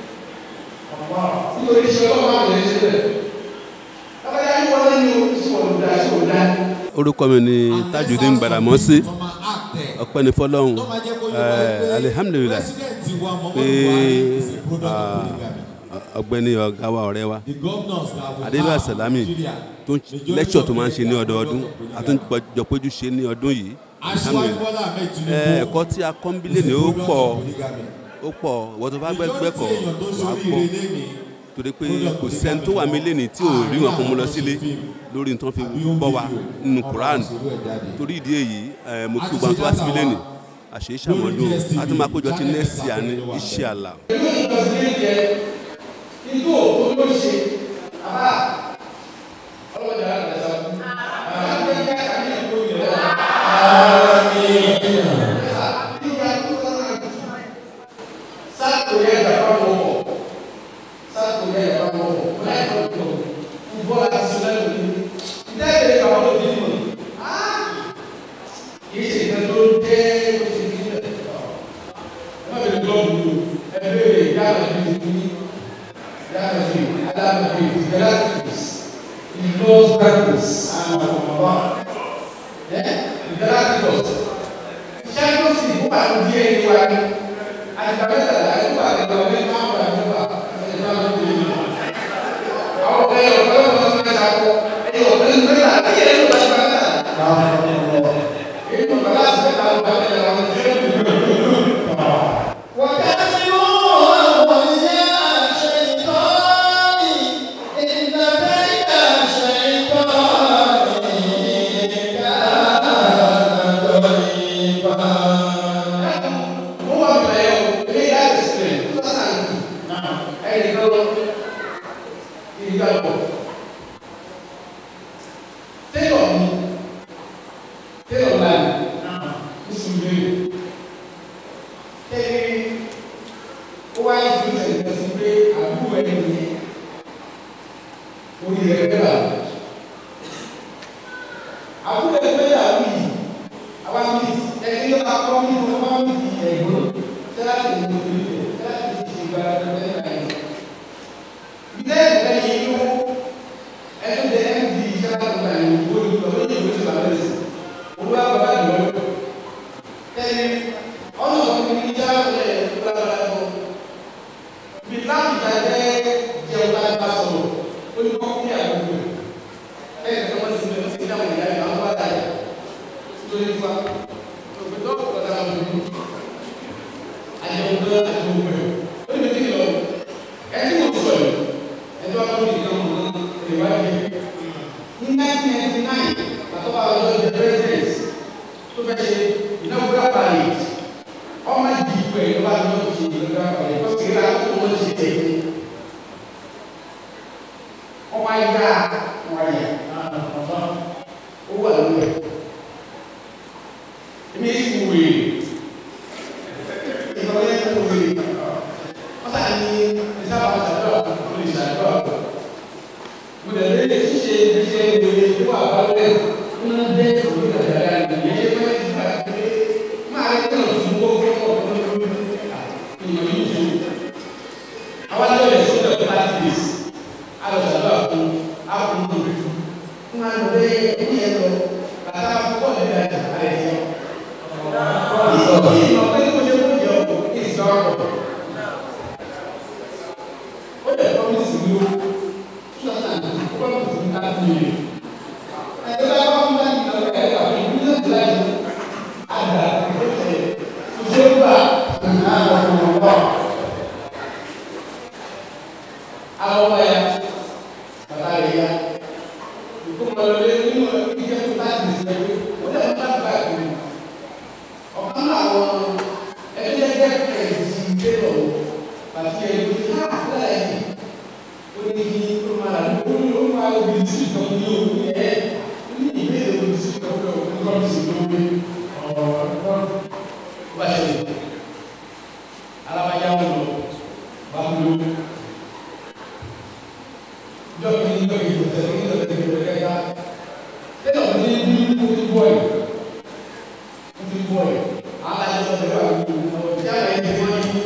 nítorí iṣẹ́ ọlọ́run máa bẹ̀rẹ̀ ṣe bẹ́ẹ̀ abájá yín wọlé ní oṣù ọ̀dà ṣe ọ̀dà orúkọ mi ni tajudeen gbàdámọ́sí ọpẹ́ ní fọlọ́hún ẹ̀ alihamudulilayi pé ah, ọ̀gbẹ́ni ọ̀gá wa ọ̀rẹ́ wa adébá salami tó ń lẹ́kṣọ̀ tó máa ń ṣe ní ọdọọdún àtúnjọ péjú ṣe ní ọdún yìí alihamudulilayi ẹ̀ ẹ̀kọ́ tí a kọ́ ń bílẹ̀ ní ó pọ̀ ó pọ̀ wọ́n tó bá gbẹ́kọ̀ wàá pọ̀ torí pé kò sẹ́ni tó wà mí lẹ́ni tí ò rí wọn fún mu lọ sílé lórí nǹkan fi bọ́ wa nínú quran torí ìdí èyí ẹ̀ mo kí gbogbo àwọn tó wá síbi lẹ́ni àṣeyí ṣàmọ́dún a tún máa kójọ tí nẹ́ẹ̀sì àní iṣẹ́ àlà. pẹ̀lú ìlọsílẹ̀ jẹ ikú òkú ló ṣe àbá ọlọ́jà àgbàsá àbá ń gbé káàkiri ìlú ìlú sáàtò yẹ ìjàpá mọ̀ ọ̀ sáàtò yẹ ìjàpá mọ̀ ọ̀ láì tó tó fúbọ́ àti sílẹ̀ lórí ìdẹ́gbẹ̀rẹ̀ kàwọn ló ti mọ̀ kì í ṣe ìgbẹ́ tó dé ó ti di ilẹ̀ ẹ má bẹ̀rẹ̀ lọ́wọ́ ẹ bẹ̀rẹ̀ yàrá ìlú ìlú yàrá ìlú adáàbò ìlú galacticus ìlú galacticus ẹ galacticus ṣáájú sí ìfúnpá tó di ẹni wa ni àtìgbàmẹ́ta àyẹ̀wò àtìgbàmẹ́ máa ń bá àyẹ̀wò àtìgbàmẹ́ tó di ẹni wa. àwọn ọ̀gá yẹn ọ̀gá yẹn wọ́n ti ṣàkó ẹ̀yìn ọ̀gá yẹn mẹ́ta àti ẹ̀yẹ ló bá ti bá náà. èyí tó bá láti mẹ́ta ló bá tẹ̀lé àwọn tó yẹ kó mo wà bẹ̀rẹ̀ o èmi yà á ti sílẹ̀ tó sá náà nù ẹ̀yìn kan lọ ìgbà pọ̀ tẹ́lọ̀ mi tẹ́lọ̀ láì oṣù mẹ́rin tẹ́lẹ̀ ó wáyé fún ìṣẹ̀lẹ̀ sí pé àbúrò ẹni yẹn orí rẹ̀ bẹ́ẹ̀ bá àbúrò ẹni bẹ́ẹ̀ yà wí àwa mi ẹni yóò máa kọ́ nínú ọmọ mi ẹ̀gbọ́n tẹ́lá ti ní orí rẹ̀ tẹ́lá ti ti ṣe ìgbà rẹ̀ bẹ́ẹ̀ náà yẹn. Ìdẹ́ ìgbà yẹn yóò ẹni tẹ ẹni di iṣẹ́ láti gba ìwé owó ìlú ọ̀rọ̀ yìí ló ti bàbá rẹ̀ sí. Owó àbábá ìlú ọ̀rọ̀. Ẹni ọ̀nà ọ̀gbìn ní ìjà ẹ̀ lára ẹ̀ bí láti ìjà jẹ́ jẹun láti bá sọ̀rọ̀ ó ní kọ́kú ní àdúgbò. Ẹni tó wọ́n ti sinmi wọ́n ti dáhùn ìyá ìyá wọn bá dà yà. Nítorí fún wa, òfin tó kọ̀ dáhùn ìlú àyẹ̀wò àti gbogbo ẹ̀ ó ní bí lọ ẹni mo sọ yìí ẹni wàá lórí ìdílé ọmọ náà ìwádìí ní nineteen ninety nine àtọ́wà ọjọ́ ìjọ president tó fẹ́ ṣe inaugural parade ọmọ ìdí ìpò ẹ̀ ló bá lọ́ọ́ ṣe inaugural parade kó sì rà tó wọ́n ṣe tẹ̀ ọmọ ayé ọmọ ayé ó wà lórí ẹ̀ èmi sì wúwe ìjọba yẹn kó wúwe wọ́n sàn ní ìsábà ṣàdúrà kó lè ṣàdúrà mo dẹ̀ lé ṣíṣe ṣíṣe ìwé ìwà àbálẹ̀ ń dé òwe ìdàgbàdà ìyẹn ṣe pé ìgbà pé máa rí náà fún owó fún ọ̀pọ̀ lórí ìyọ̀ yìí ṣe. àwọn àjọ yẹn sọ pé ọ̀pá ti dè sí àlọ́ ṣàdúrà fún àfún lórí fún. wọ́n á lọ bẹ́ ẹni yẹn lọ bàtà fún bọ́ọ̀lù bí àjà àrẹ yẹn. ìyọ̀ pé kó ṣe kó jẹ ọkọ̀ ìsọ̀ ọkọ̀ ó lè promise mi o two thousand and two ó promise mi thirty million ẹ̀ka bá wà fún thirty million ẹ̀ka bá wà fún million láti àgbà tó ṣe tó ṣe gbà nǹkan àwọn ọmọ ọgbà àwọn ọmọ ya bàbá rẹ̀ ya ìkómọ lé nínú ìjẹ́ tó láti ṣe pé ó lè má gbà pé ọ̀kan náà àwọn ẹgbẹ́ ẹgbẹ́ kẹ̀sì gbé lọ àti ẹgbẹ́ tí a kúrẹ́ yìí ó ní kí ó máa lò ó ní ó máa lò bí tí kan ní òun yẹ ó ní ìbéèrè òun tí kan lọ òun kọ́ sí ló gbé ọ̀rọ̀ bá ṣe lè alábàjá wọn lọ bá ń lo jọ́ kí ní jọ́ kí ní tẹ̀lé kí ní tẹ̀lé kí ní tẹ̀lé kẹ́kẹ́ lẹ́yìn ọ̀dọ́ ní bí mo ti bọ̀ yìí mo ti bọ̀ yìí alájọ sọ pé wà ní ọ̀rọ̀ ìjà rẹ̀ ti wọ́n ní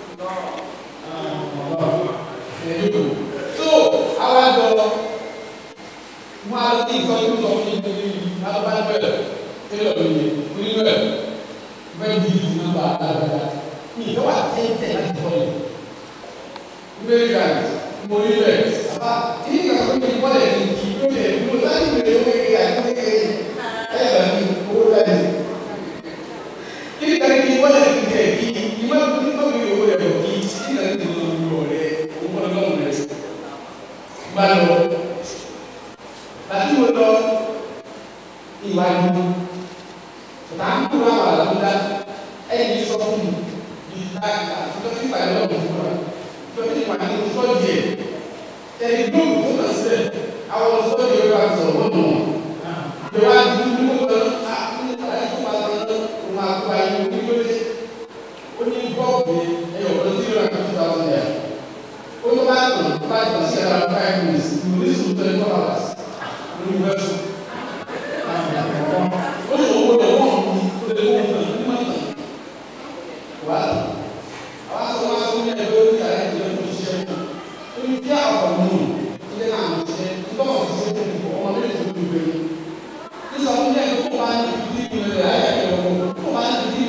ẹ̀ẹ́dẹ́gbò so àwọn àjọ wọn á ní ìsọjú sọ fún mi ní alábàápẹ̀ tẹ́lẹ̀ òye oníwẹ̀ bẹ́ẹ̀ di ìdí nọ́mbà dáadáa ní ìjọba tẹ́tẹ́ láti bọ̀ yìí ìgbé ìgbà mo rí rẹ̀ àbá kí ní ìgbà tó ń bọ̀ lẹ̀ ní kí ló lè mú láti lè owó kékeré àti kékeré ẹ̀ bá mi owó láti kini kari kini wala kini kẹ kini ima ima mi o yẹ o kini kini kari kini o mi o rẹ o mọ lọ rẹ ba lọ láti wo lọ ìwádìí tà ń kúrò àwọn àlàmúdá ẹni sọ fún mi ní ìdáàkà tó ti bàyẹ̀ lọ́wọ́ fún wa tó ti bàyẹ̀ lọ́wọ́ fún wa díẹ̀ ẹni gbóògùn tó lọ sílẹ̀ àwọn sọ́ọ̀dì yóò bá sọ̀rọ̀ wọ́n mọ̀ ìwádìí ní wọ́n lọ á ní àyè tó máa lọ máa kó ayé onígbélé ó ní bọ́ọ̀bù ẹyọ ọ̀dọ́ tí yóò rà two thousand naira ó tó bá tàn tó bá tàn sí ara five minutes ní oníṣòwò twenty four hours ní ìwé ẹ̀sùn. ó ní owó rẹ̀ wọ́n mú ó lè wọ́n mú ní mọ́ tàn wá tàn àwọn aṣọ wọn aṣọ ní ẹgbẹ́ orí ààrẹ ìjọba tó ṣiṣẹ́ fún ó ní bí àwọn mú ilé náà ń ṣe nígbà wọn ti ṣe fún ọmọ méjì tó ń gbé nígbà wọn ní ẹgbẹ́ tó bá ní ìdí ìpínlẹ̀ ayé ẹ̀kọ́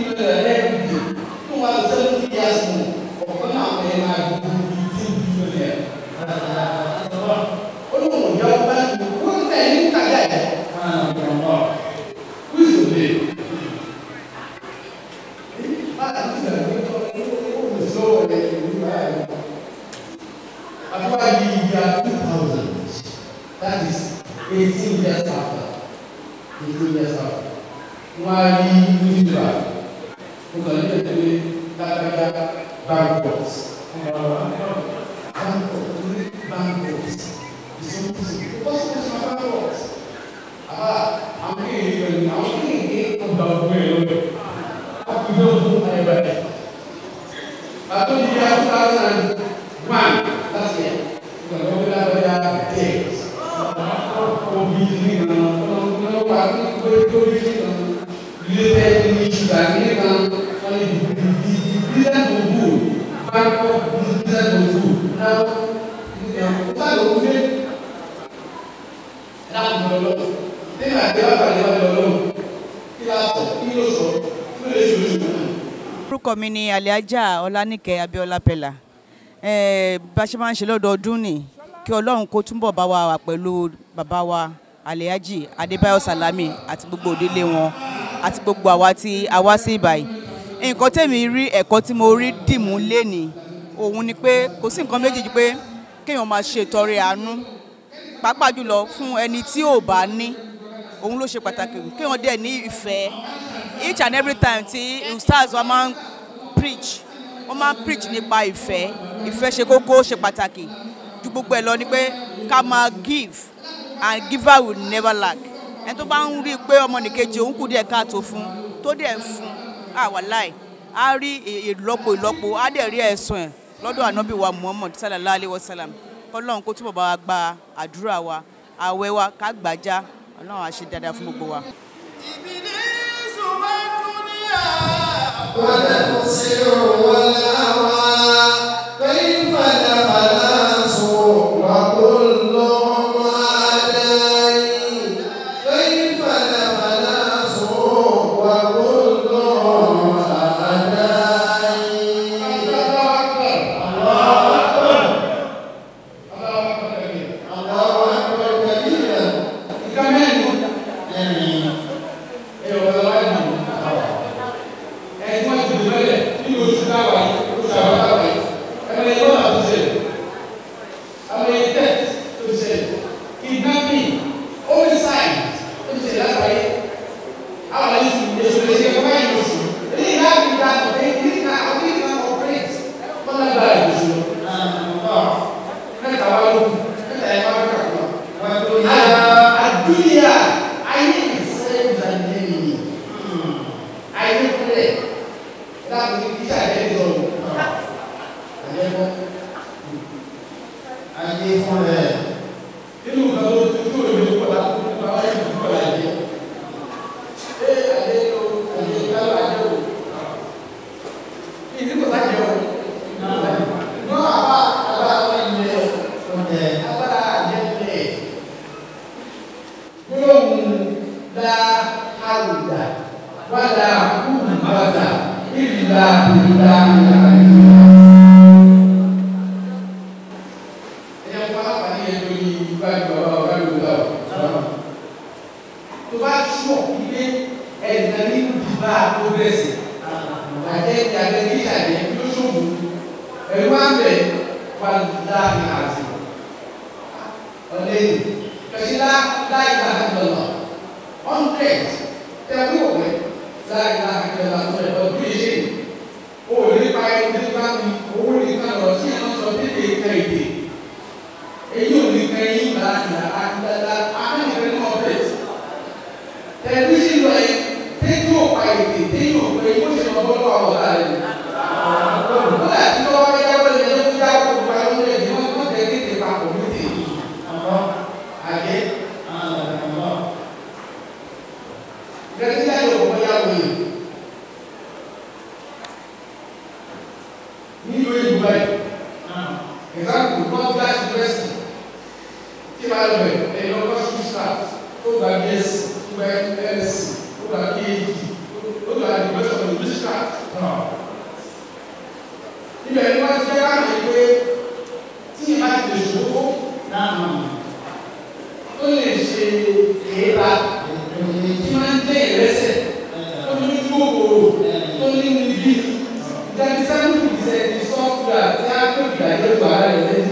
That is 18 years after. 18 years after. Wọ́n á rí nígbà mo kàn ní ẹ̀dẹ́ dáadáa bankrupt bankrupt bankrupt ìsọkúsọ ìbọ̀sọ̀kúsọ bankrupt àbá àwọn kéèké pẹ̀lú àwọn kéèké ọgbà ọgbà ẹ̀ lọ́wọ́ àkùdé fún ẹ̀bẹ̀ àtò yìí yà two thousand and one last year mo kàn lọ́wọ́ dáadáa debt obi ní ìlànà ọ̀nà wà ní gbẹ́gbẹ́ ìlànà related issues and even on the the the business of good bank of business of good now ọ̀tá ló ń gbé láti lọ lọ nínú àgbẹ̀ wà pàdé wà lọ lọ kí la sọ kí ló sọ kí ló lè ṣe oṣù náà. orúkọ mi ni aliaja ọlánìkẹ́ abíọ́lá pẹ̀lá Eh, bá a ṣe máa ń ṣe lọ́dọọdún ni kí ọlọ́run kó túnbọ̀ bá wa wà pẹ̀lú bàbá wa aliaji adébáyọ̀ salami àti gbogbo òdílé wọn àti gbogbo àwa tí a wá sí ìbàyí nǹkan tèmi rí ẹ̀kọ́ tí mo rí dìmú léni òun ni pé kò sí nǹkan méjì ju pé kéèyàn máa ṣe ìtọrẹ àánú pàápàá jùlọ fún ẹni tí ò bá ní òun ló ṣe pàtàkì kéèyàn dẹ̀ ní ìfẹ́ each and every time tí stars wa máa ń preach wọ́n máa ń preach nípa ìfẹ́ ìfẹ́ ṣe kókó ṣe pàtàkì ju gbogbo ẹ̀ lọ ni pé ká máa give and giver will never lack ẹni tó bá ń rí i pé ọmọnìkejì òun kù díẹ̀ káàtó fún tó dẹ̀ fún àwàláì á rí ìlọ́po ìlọ́po á dẹ̀ rí ẹ̀sùn ẹ̀ lọ́dọ̀ ànábì wa muhammad sallallahu alayhi wa sallam kọ́lọ́run kó túbọ̀ bá wa gba àdúrà wa àwẹ̀ wa ká gbàjá ọlọ́run á ṣe dáadáa fún gbogbo wa. والتقصير والهوى كيف الخلاص وكلهم عداي كيف الخلاص وكلهم عداي láti fi dá ìyàrá ìlú. ẹ̀yẹ fún alápàdé yẹn lórí ìgbàgbọ́ bàbá ọ̀gá ìlú lọ. tó bá túbọ̀ ilé ẹ̀dá nínú ìdìbà progress àjẹ́ ìjàgbẹ́ ní ìṣàjẹ́ ló ṣòwò ẹ̀rú máa ń bẹ̀ wà láàrin àti ọ̀lẹ́yìn kẹ̀sílá láì láàrin lọ́nà hundred tẹ̀wé òwe láì láàrin lọ́nà tó ẹ̀ ọdún yìí ṣe o ò ní pa ẹni tó bá mi owó ní ká lọ sí ẹ̀rọ sọ tètè ká èdè èyí ò ní ká ẹyin láàrin àkàndá akẹ́kọ̀ọ́ ní ọ̀bẹ̀ tẹ̀lifíṣìn lọ yẹn tẹ́jú òpa èdè tẹ́jú òpa èyí ó ṣe lọ bọ́lú àwọn ọ̀tá rẹ̀ kódà tí wọ́n wá yá wọlé yẹn ló yá kó gba ló lé ní wọ́n wọ́n tẹ̀ kéde papọ̀ ní tèmi àjẹ́ gẹ́gẹ́ bí ayọ̀ wọ́n yá wọlé nílùú ìlú báyìí example north glass university tí wàá lọ bẹ̀ ẹ̀ lọ́kọ́ school staff tó gba bs tó gba ls tó gba phd tó gba university of english staff ibẹ̀ ni wọ́n ti fẹ́ káàmì pé tí ìbá ti lè ṣòfò tó lè ṣe èéra tí máa ń jẹ́ ìrẹsẹ̀ tó ní ojú òkòrò tó ní níbí ìdájí seventy percent ní software tí a tó ìgbà yóò gbà ara rẹ̀ lẹ́yìn.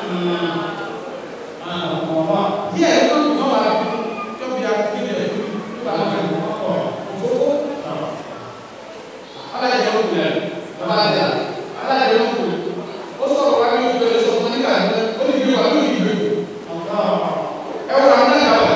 díẹ̀ ló ń gbọ́n wá fún tó bí a fi lè fi tó bá wọn òfófó. alájọ ó gbìyànjú alájọ alájọ ó gbìyànjú ó sọ̀rọ̀ wá ní ojú ẹ̀rọ sọ̀rọ̀ nígbà náà ó ní ìgbé wà ní ìgbé ẹ wọ́n àwọn náà wà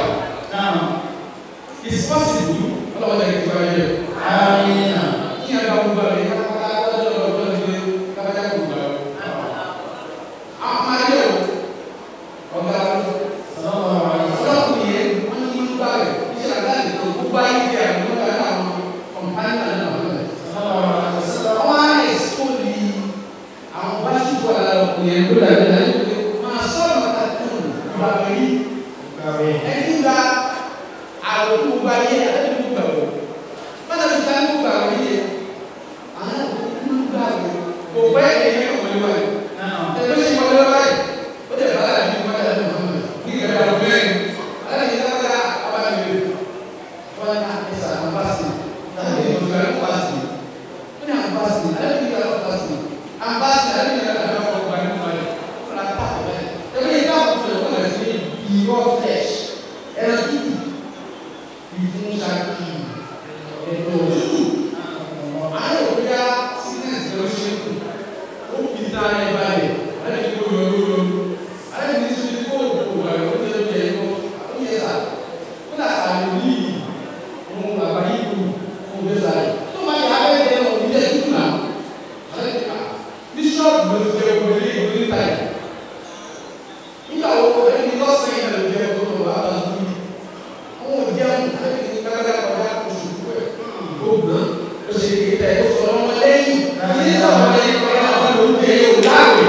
it's possible ọlọ́wọ́ náà ti wáyé kí ẹ bá gbogbo àrẹ kápáká lọ́jọ́ lọ́jọ́ ní kápáká gbogbo àrẹ àwọn ayé o ọ̀gá ọlọ́kùnrin yẹn wọ́n ní gbogbo àrẹ iṣẹ́ àdáyé tó gbogbo ayé ti àrẹ wọ́n dáná àwọn kọ̀mpánì náà náà wọ́n lẹ̀ àwọn ayé sọ́ọ̀lì àwọn bá ṣùgbọ́n àlọ́ ọkùnrin yẹn ló dàbí láyé pé máa sọ̀rọ̀ mọ́ta tó ń gbà wọ̀nyí ẹni gba àwọn tó gba yẹ ẹni tó gbà wọ wọn náà ti ta ní gbà wọ yẹ àwọn tó gbà wọ kò pẹ́ ẹ̀yẹ kò wọlé wáyé ẹgbẹ́ sì wọlé wáyé ó dẹ̀ bá dàbí wọ́n dẹ̀ lọ́wọ́ mọ́ ní ìgbà wọ bẹ́ẹ̀ alẹ́ yìí lábẹ́ abáyé wọn ní àkẹ́sà àbáṣe tàbí ìdòdò àbáṣe wọn ní àbáṣe alẹ́ yìí lábẹ́ àbáṣe àbáṣe alẹ́ yìí lábẹ́ àbáṣe ọgbà ní wáyé wọn náà tà wọ́n bẹ́ẹ̀ ẹgbẹ́ yìí lábẹ́ àbáṣe wọn náà ti ní ìwọ́ flesh ẹran tútù ìfún ṣáàkì ẹ̀dọ̀ tútù àwọn òbíyá sickness ló ṣe kù ó kì í ta ẹ balẹ̀ alẹ́ kí ó yọ lóyọ alẹ́ kí ní sọ kó o kò wà ló ń tẹ̀lé ẹ̀kọ́ ó yẹ sà ó dà sà lè ní òun bàbá yìí kù ó bẹ sà yìí tó máa yà á bẹ jẹ òun yẹ tútù náà alẹ́ kí ká bíṣọ́ọ̀bù ló ti jẹ òun lé ìwé níta yìí nígbà wo ẹni lọ́sẹ̀ yìí lè jẹ́ ọdún tó wà á bá sùn yìí àwọn òjẹun ẹni kákàkà kọjá oṣù fún ẹ̀ ó gbọ́n ó ṣe kéde tẹ̀ ó sọ ọmọ lẹ́yìn ní sọ̀rọ̀ lẹ́yìn kọjá ọmọ ló ń jẹ yóò láàwẹ̀.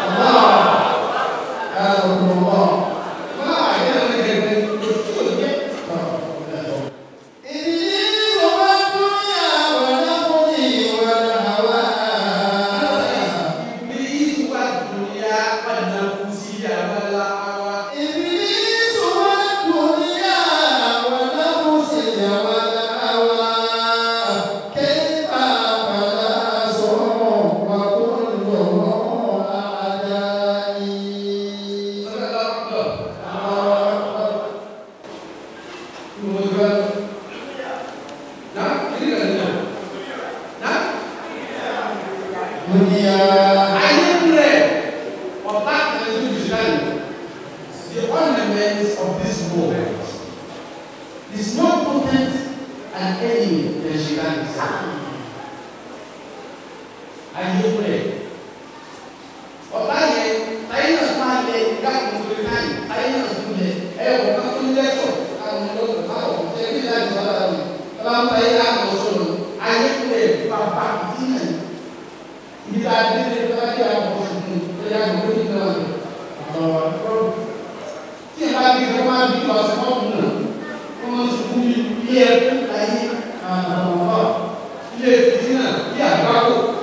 The ornaments of this world is more potent an enemy than she can be. Ayé fúnẹ̀. Ọ̀tá yẹn, táyé náà máa lẹ dákun tó ká yìí, táyé náà tún lẹ, ẹ wọ̀ ká tó lẹ́tọ̀, káwọn ọlọ́dún káwọn ọ̀tẹ́ bí láti sọ́dọ̀ àwọn ọ̀tá ń táyé láti ọ̀ṣọ́nù. Ayé fúnẹ̀ bàbá ìdí náà. Ibi tá a dé dé bá dé àwọn ọ̀ṣun fún un, ó yà kó lórí náà lọ. Tí ẹ bá gbé ẹ máa bí ọ̀sẹ̀ mọ́kùn náà, wọ́n máa ń sunkún bí ilé ẹ̀kú láyé. Ilé ìfìdí náà bí àgbákò.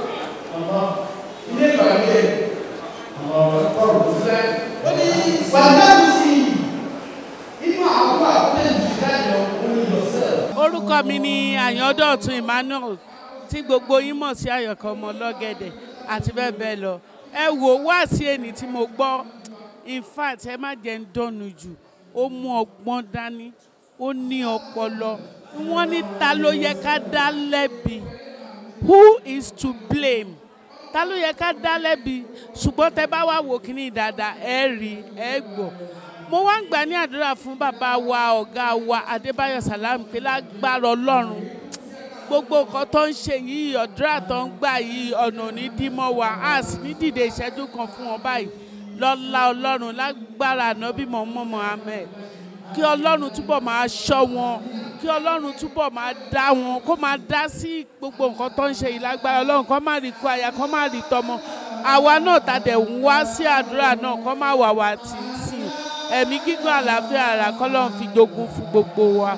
orúkọ mi ni àyàndọ̀tun emmanuel tí gbogbo yín mọ̀ sí àyọ̀kọ́ ọmọ lọ́gẹ̀dẹ̀ àti bẹ́ẹ̀ bẹ́ẹ̀ lọ ẹ wò wá sí ẹni tí mo gbọ́ in fact ẹ má jẹ́ ń dọ́nu jù ó mú ọgbọ́n dání ó ní ọpọlọ wọ́n ní ta ló yẹ ká dá lẹ́bi who is to blame ta ló yẹ ká dá lẹ́bi ṣùgbọ́n tẹ bá wà wò kíní dáadáa ẹ rí ẹ gbọ́ mo wá ń gbà ní àdúrà fún bàbá wa ọ̀gá wa adébáyọ̀ sàlámù pé lágbára ọlọ́run gbogbo nǹkan tó ń ṣe yìí ọ̀dúrà tó ń gbà yìí ọ̀nà ò ní dí mọ́ wa a sì ní dìde ìṣẹ́jú kan fún wọn báyìí lọ́lá ọlọ́run lágbára ànábì mọ̀ọ́mọ́ mohammed kí ọlọ́run túbọ̀ máa ṣọ́ wọn kí ọlọ́run túbọ̀ máa dá wọn kó máa dá sí gbogbo nǹkan tó ń ṣe yìí lágbára ọlọ́run kó má rí kó aya kó má rí tọmọ àwa náà tàdé ń wá sí àdúrà náà kó má wà wá tì í sí i ẹ̀mí gígùn àlàáfíà ara kọ́lọ́run fi jogun fún gbogbo wa.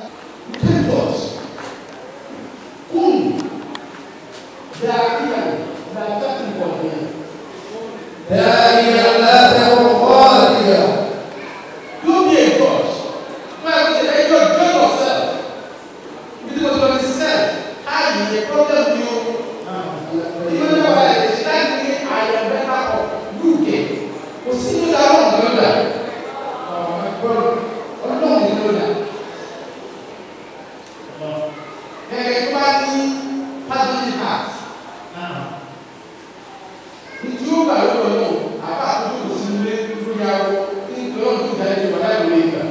داعيا لا تكن خاليا Don't be a God. Well, you don't join yourself. You do what you yourself. How you a problem you. Even though I is like me, I am better off. You get. Kò sí ní ìlà ọ̀rọ̀ lọ́dà. Ọlọ́run ní lọ́dà. Ẹ̀rẹ̀ tó bá ní pardon heart. Ìtú ó gbà lọ́dọ̀ náà, àbá àkókò kò sí nílé lórí awọ ní ìpínlẹ̀ ọdún ìjà ìjọba láì wọlé ìgbà.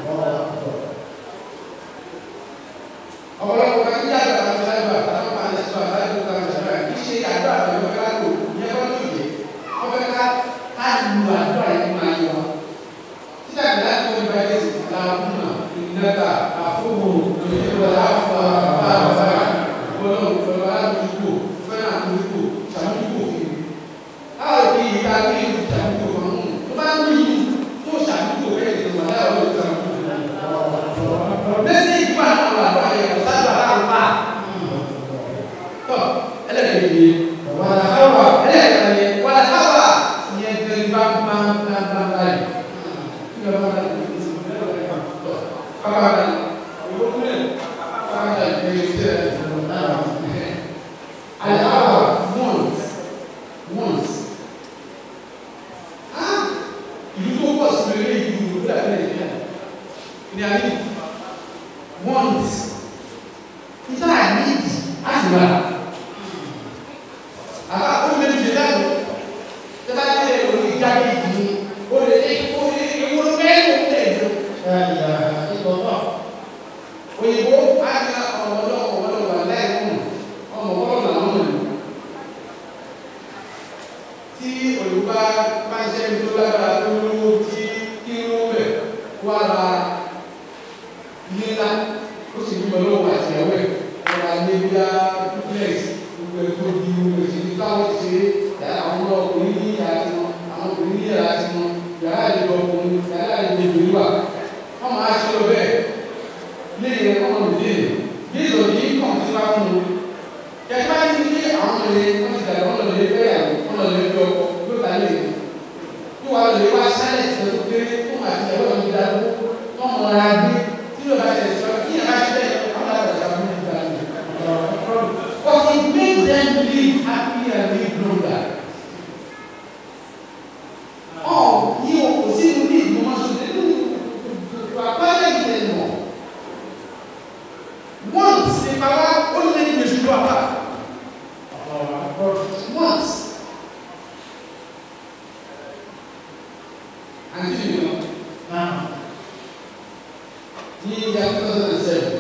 Ọ̀pọ̀lọpọ̀ kan ní àgbà àti láìpẹ́ àtàwọn máa ń sọ àtàwọn ìgbà àti àgbà kì í ṣe àgbà àti ìgbà láìpẹ́ ìyẹn kọ́ ní òye. Wọ́n fẹ́ ká ká lu àdúrà yìí máa yọ. Títà ìgbà láti wọ́n ìgbà yẹn sì ta ọdún náà. Ìnáta àfọwọ́ ìjọba àfọ àfọ ọlọ́run pẹ̀lú aládùúgbò fẹ́ràn àdúgbò ṣàmúgbò fún mi. Láwọn òbí yìí ká bí ìlú ṣàmúgbò kan mú. Tó bá ń bí yìí tó ṣàmúgbò bẹ́ẹ̀ ni wọ́n láwọn olùkọ́ ṣàmúgbò. Mẹ́sẹ̀ ìgbà àwọn àgbà yẹn kò sábà láwọn bá. Tọ́ ẹlẹ́dẹ̀ẹ́ yìí. Wàlá háwà ẹlẹ́dẹ̀ẹ́ yẹn wàlá háwà yẹn tẹ̀lé bá bá bá bá báyìí. Kí ló bá bá yìí? Tọ́ bàbá bá yìí. Òwò kúlẹ̀. Bàbá bá yìí ṣe é ṣe é. Àlẹ́ háwà once once. Ah! Ìlú tó pọ̀ sí mi lé ìlú ìlú dàbí Nàìjíríà. Ní ayé once. Nígbà need àdúrà. Àbá ó méjì ṣe dáàbò. Tẹ́lá tí ẹ lórí jáde yìí, ó lè ní ó lè ní ewu ló fẹ́ ló ń tẹ̀lé. Òyìnbó á ní ọ̀rọ̀ ọlọ́wọ́ ọlọ́wọ́ aláìkún ọmọ ọlọ́wọ́ làwọn ọ̀nà. Tí òyìnbó bá bá ṣe ń tó lágbára tó lówó tí kí ló bẹ̀ wá ra nílá ó sì ní ọlọ́wọ́ àti ẹ̀wẹ̀ ọ̀rọ̀ àlébíà duplex gbogbo ẹ̀kọ́ di gbogbo ìṣèlú táwọn ti ṣe yàrá àwọn ọkùnrin ní yàrá tiwọn àwọn ọkùnrin ní yàrá tiwọn yàrá àlejò ọkùnrin yàrá àlejò ìlú wa wọ́n máa ṣe lọ bẹ́ẹ̀ léyìn ẹ̀kọ́ ọ̀nà ìdílé bí ìlòdì kàn ti wá fún un kẹfà ní kí àwọn ọmọ yẹn wọ́n ti dàgbà wọ́n lọ lè fẹ́ yàwó wọ́n lọ lè fi ọkọ ló ta lè kí wàá lè wá sálẹ̀ tó kéré fún àti ẹ̀wọ̀n tó dáa wọ́n mọ̀ ọ́ra gbé tí yóò bá ṣe sọ kí yàrá ṣe bẹ́ẹ̀ àwọn àgbàdo àwọn ọmọ ìgbà mi. But it made them live happy and live longer. Ọ̀ ní o kò sí inú ní ìgbìmọ̀ máa ṣe nínú àpẹẹrẹ ìtẹ̀ mọ̀. Once ní bàbá ó ní ẹni lè ṣubú àbá. Once. Àǹtí mi lọ. Ní ìyá two thousand and seven.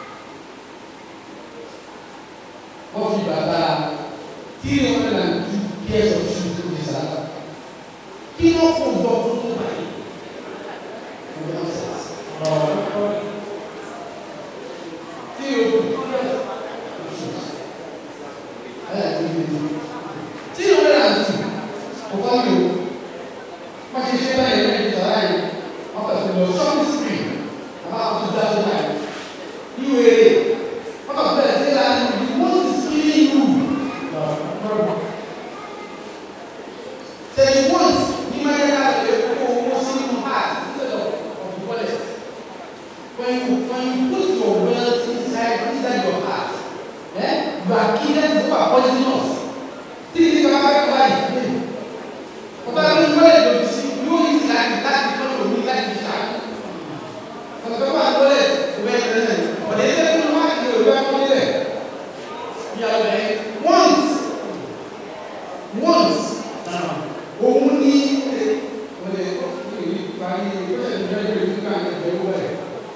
wọ́n fi bàbá three hundred and two years of shoes tó di sára kí wọ́n fún un bọ́ fún un báyìí tí o tí o rẹ̀ àti kò fọ́ mi o wọ́n ti ṣe báyìí lẹ́yìn ìjọba yìí wọ́n kà fún lọ shopping spree àbá àwọn tó dá lóra yìí ní wèrè wọ́n kà bẹ̀rẹ̀ sí ra ní the most killing you. Say once ní mẹ́rẹ́ká lè kó owó sínú heart instead of of the wallet. When you when you put your wealth inside inside wà poisonous tí kìí kan bá kọ́ láyé pé ọba ní wọ́n lè lòdì sí yóò yí sí láti láti tó lò ní láti fi ṣáájú ọ̀sẹ̀ wà lọ́lẹ̀ ìwé ìrẹsẹ̀ ọ̀dẹ̀ ilé tó wá ní òwe akọ́lẹ̀ ìyàwó ẹ̀ once once òun ní ọ̀dẹ̀ ìparí ìgbésẹ̀ ìjọba ìgbésẹ̀ ìgbésẹ̀ ìgbésẹ̀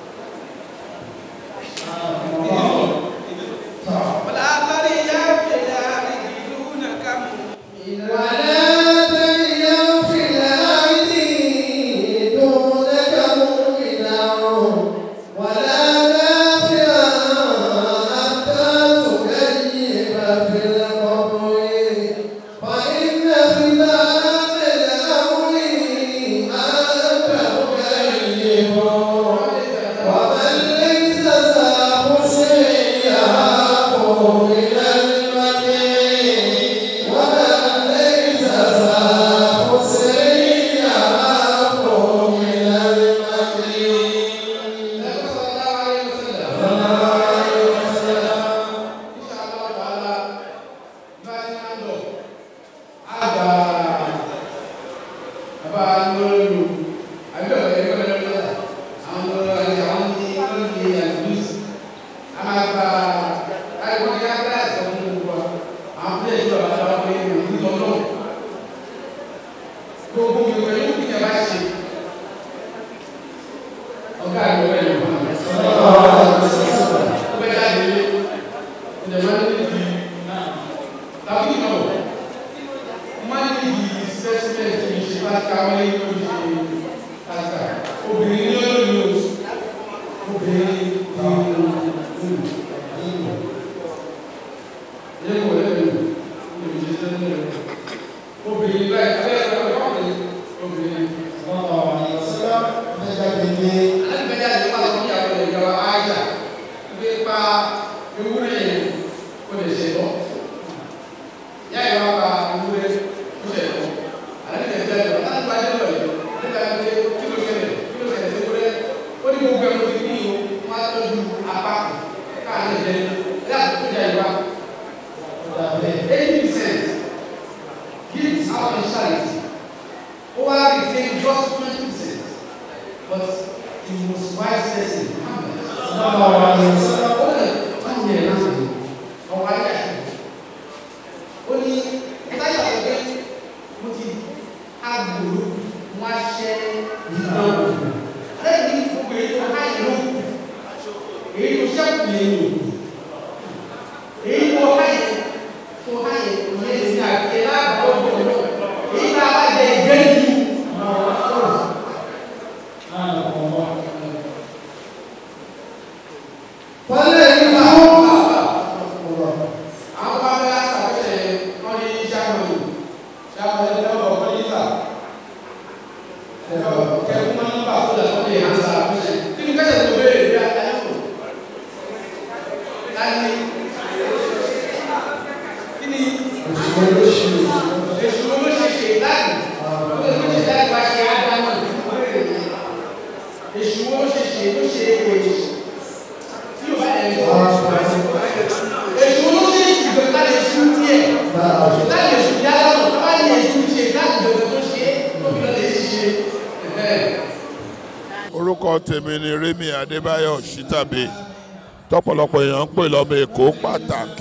orúkọ tèmi ni Remi Adébáyọ̀ Ṣítàbí tọ́pọ̀lọpọ̀ èèyàn ń pè lọ́mọ Èkó pàtàkì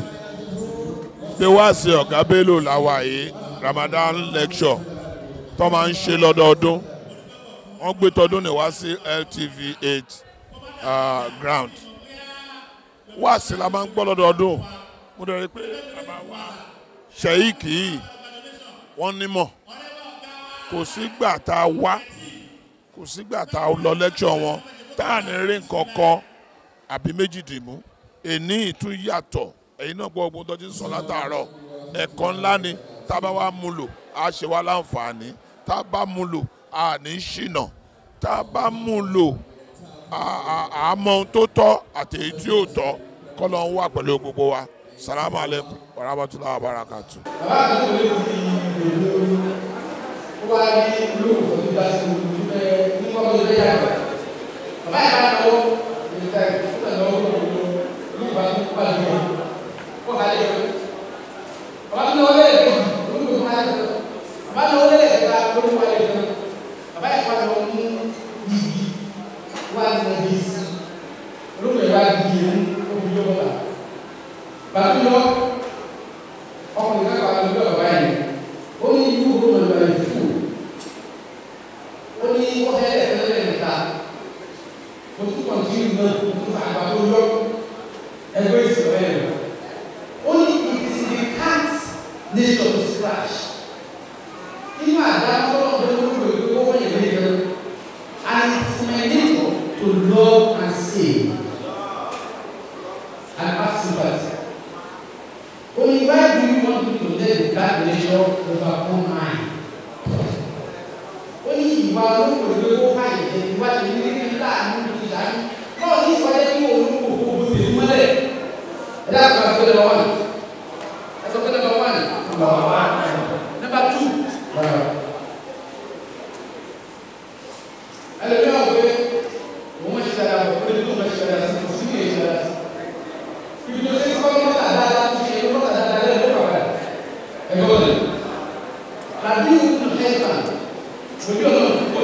ṣé wá sí ọ̀gá Bello làwà yìí Ramadan lecture tó máa ń ṣe lọ́dọọdún wọ́n gbé tọdún ní wá sí LTV eight uh, ground wá sí la máa ń gbọ́ lọ́dọọdún mo dẹ̀ rí pé bàbá wa sheik yìí wọ́n nímọ̀ kò sígbà tá a wá kò sígbà tá a lọ lẹ́kṣọ̀ wọn tá à ní rí nǹkan kan àbí méjìdínmú èní ìtún yàtọ̀ ẹ̀yin náà gbọ́ ogun tó ti ń sọ látàárọ̀ ẹ̀kọ́ ńlá ni tá a bá wá mú lò á ṣe wá láǹfààní tá a bá mú lò á ní ṣìnà tá a bá mú lò á mọ ohun tó tọ́ àti èyí tí ò tọ́ kọ́ ló ń wà pẹ̀lú gbogbo wa salamu aleykum wa rahmatulahi wa barakatu. bàbá àti ìwé ti ìlú ó wá ní ìlú òfin ìgbà tí mo ti fẹ́ ní kọ́kọ́ ilé yàrá bàbá yàrá lọ́wọ́ ìgbà tí ó tẹ̀lé ọwọ́ ìlú ìlú ìgbà tó kọ́ àlejò kó kálẹ̀ yọ bàbá náà wọlé lẹ́ẹ̀kẹta lórí wọlé kan bàbá yẹn wà lọ mú yìí wà ní ẹbí sí olóògbé wa di yẹn òbí yọ bàbá bàbá yọ ọkùnrin náà wà lórí bàbá yẹn ó ní ìlú òwúrọ̀ lọ́wọ́ yẹn fún ó ní wọ́n fẹ́ lẹ́ẹ̀kẹ́ lẹ́ẹ̀kẹta mo tún kọ̀ntínú náà mo tún fà àgbà tó yọ ẹgbẹ́ ìsìn ọ̀rẹ́ rẹ̀ ó ní it is the cat nature to scratch nínú àdá tọ́lọ́ ọ̀dọ́ tó lò pé ó wọ́n yẹn lé gan and it's my nature to love and save and have sympathy only why do you want me to let the cat nature overcome mine ó ní ìwà olóko ìwé kó ká ìjẹ ìwà ìwé ní láàánú ìdájú náà ní ìwà yẹn kí olóko kó o tèmi mọ́lẹ̀ ẹ dáàbò àti ọ̀dọ̀ wọn ẹ sọ pé number one number one number two ẹlẹ́bí àwọn pé òun mọ̀ ṣe dáadáa bọ̀ pé tó mọ̀ ṣe dáadáa sí kò sí kì í ṣe dáadáa sí ibi tó ṣe kọ́ mọ́tà dáadáa tó ṣe mọ́tà dáadáa lẹ́yìn ló bàbá ẹ̀gbọ́n rẹ̀ làbí ìwúlò ẹ̀ka òbí ọ̀nà púpọ̀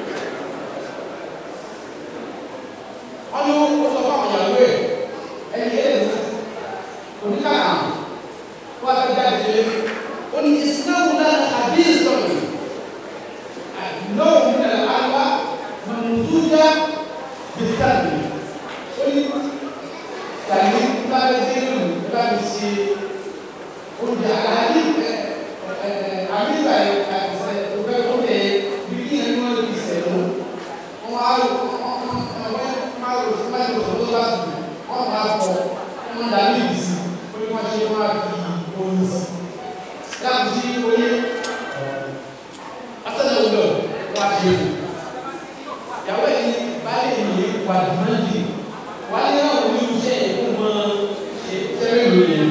ọ̀nà ó sọ fún àwọn ìyàwó ẹ̀ ẹ̀yìn ẹ̀ oníkàkà wọ́n á fẹ́ jáde ó ní ìsìnáwó náà àbí ìsọ̀rọ̀ àdìlọ́wọ́ ní ẹ̀ àwa mọ̀nùdúdà bìtàbí ó ní tàbí bá bẹ dé lónìí bá mi ṣe oúnjẹ àlàyé ẹ̀ ẹ̀ àbíbà ẹ̀ àìsàn òfẹ́ tó lẹ̀ bí kí ẹ̀ ní wọ́n lè sẹ̀ lọ wọ́n á lò wọ́n máa lò fún báyìí lọ́sọ̀ tó bá dùn wọ́n máa fọ wọ́n dà ní ìdìsí ó ní wọ́n ṣe wọ́n á fi oyin sí láti ṣí oyé asẹ́nà ọ̀dọ̀ wọ́n á ṣe é ìyàwó ẹ̀ ní báyìí ní wà dùmọ́ndì wà ní àwọn oníṣẹ́ ìkó mọ́ ṣe sẹ́rẹ̀ lóye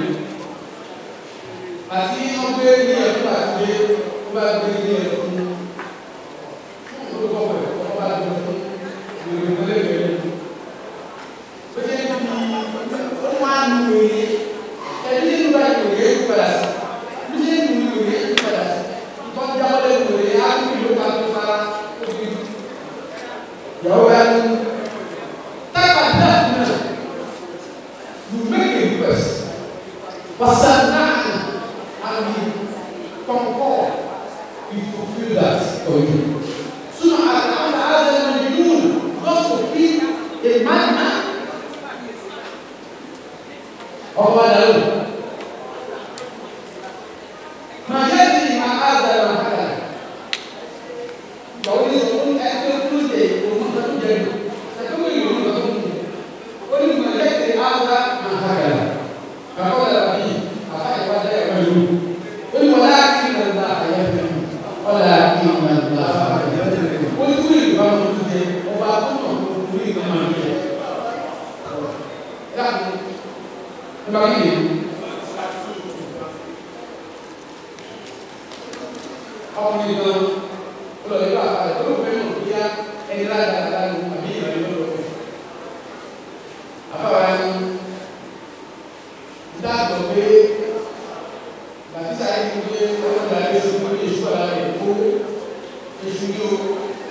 àti wọ́n gbé ní ẹ̀fọ́ àti wọ́n bá gbé ní ẹ̀fọ́ olùkọ́ bẹ̀ wọ́n bá gbé fún ìròyìn lẹ́gbẹ̀ẹ́ ó jẹ́ kí ó máa ń lu òye ẹni nínú bá ìròyìn èkó padà sí ní ṣe ń lu ìròyìn èkó padà sí ìtọ́jú jábọ́lẹ̀ ìròyìn á ní ìlú ká tó fara ó fi ìyàwó ya ní tábà náà náà you make a request wàsá náà and we concord we fulfil that for you sooner or later other than the moon God fulfil a man man ọkọ adalu màá yẹ kí màá adalu àkàrà yàwó ní sọ fún ẹgbẹ́ tó lè òun tó ń jẹ ẹgbẹ́ wo yìí ló ń bọ̀ ó ní màá yẹ kí adalu àkàrà kàkọ́ dàrá bí àbá ìwà dẹ́ ẹ̀rọ yìí ó ní wọlé àkí nà ńlá àyẹ fẹ́ wọlé àkí nà ńlá àyẹ fẹ́ ó ní kúrò ìgbà wọn tó jẹ ọba tó nà kúrò ìgbà wọn tó jẹ yàtọ̀ nígbà kí ni ọkùnrin kan lọ ìlú àpàlẹ tó ló fẹ́ mọ̀ bí i ẹni láti dáadáa ní àbí ìrìn ló lọ fẹ́. àbáwá ni dáàbò pé bàtísà yìí ti gbé ọlọ́dà ilé ìṣòwò ní èṣù ọ̀la rẹ̀ kó èṣù yìí o.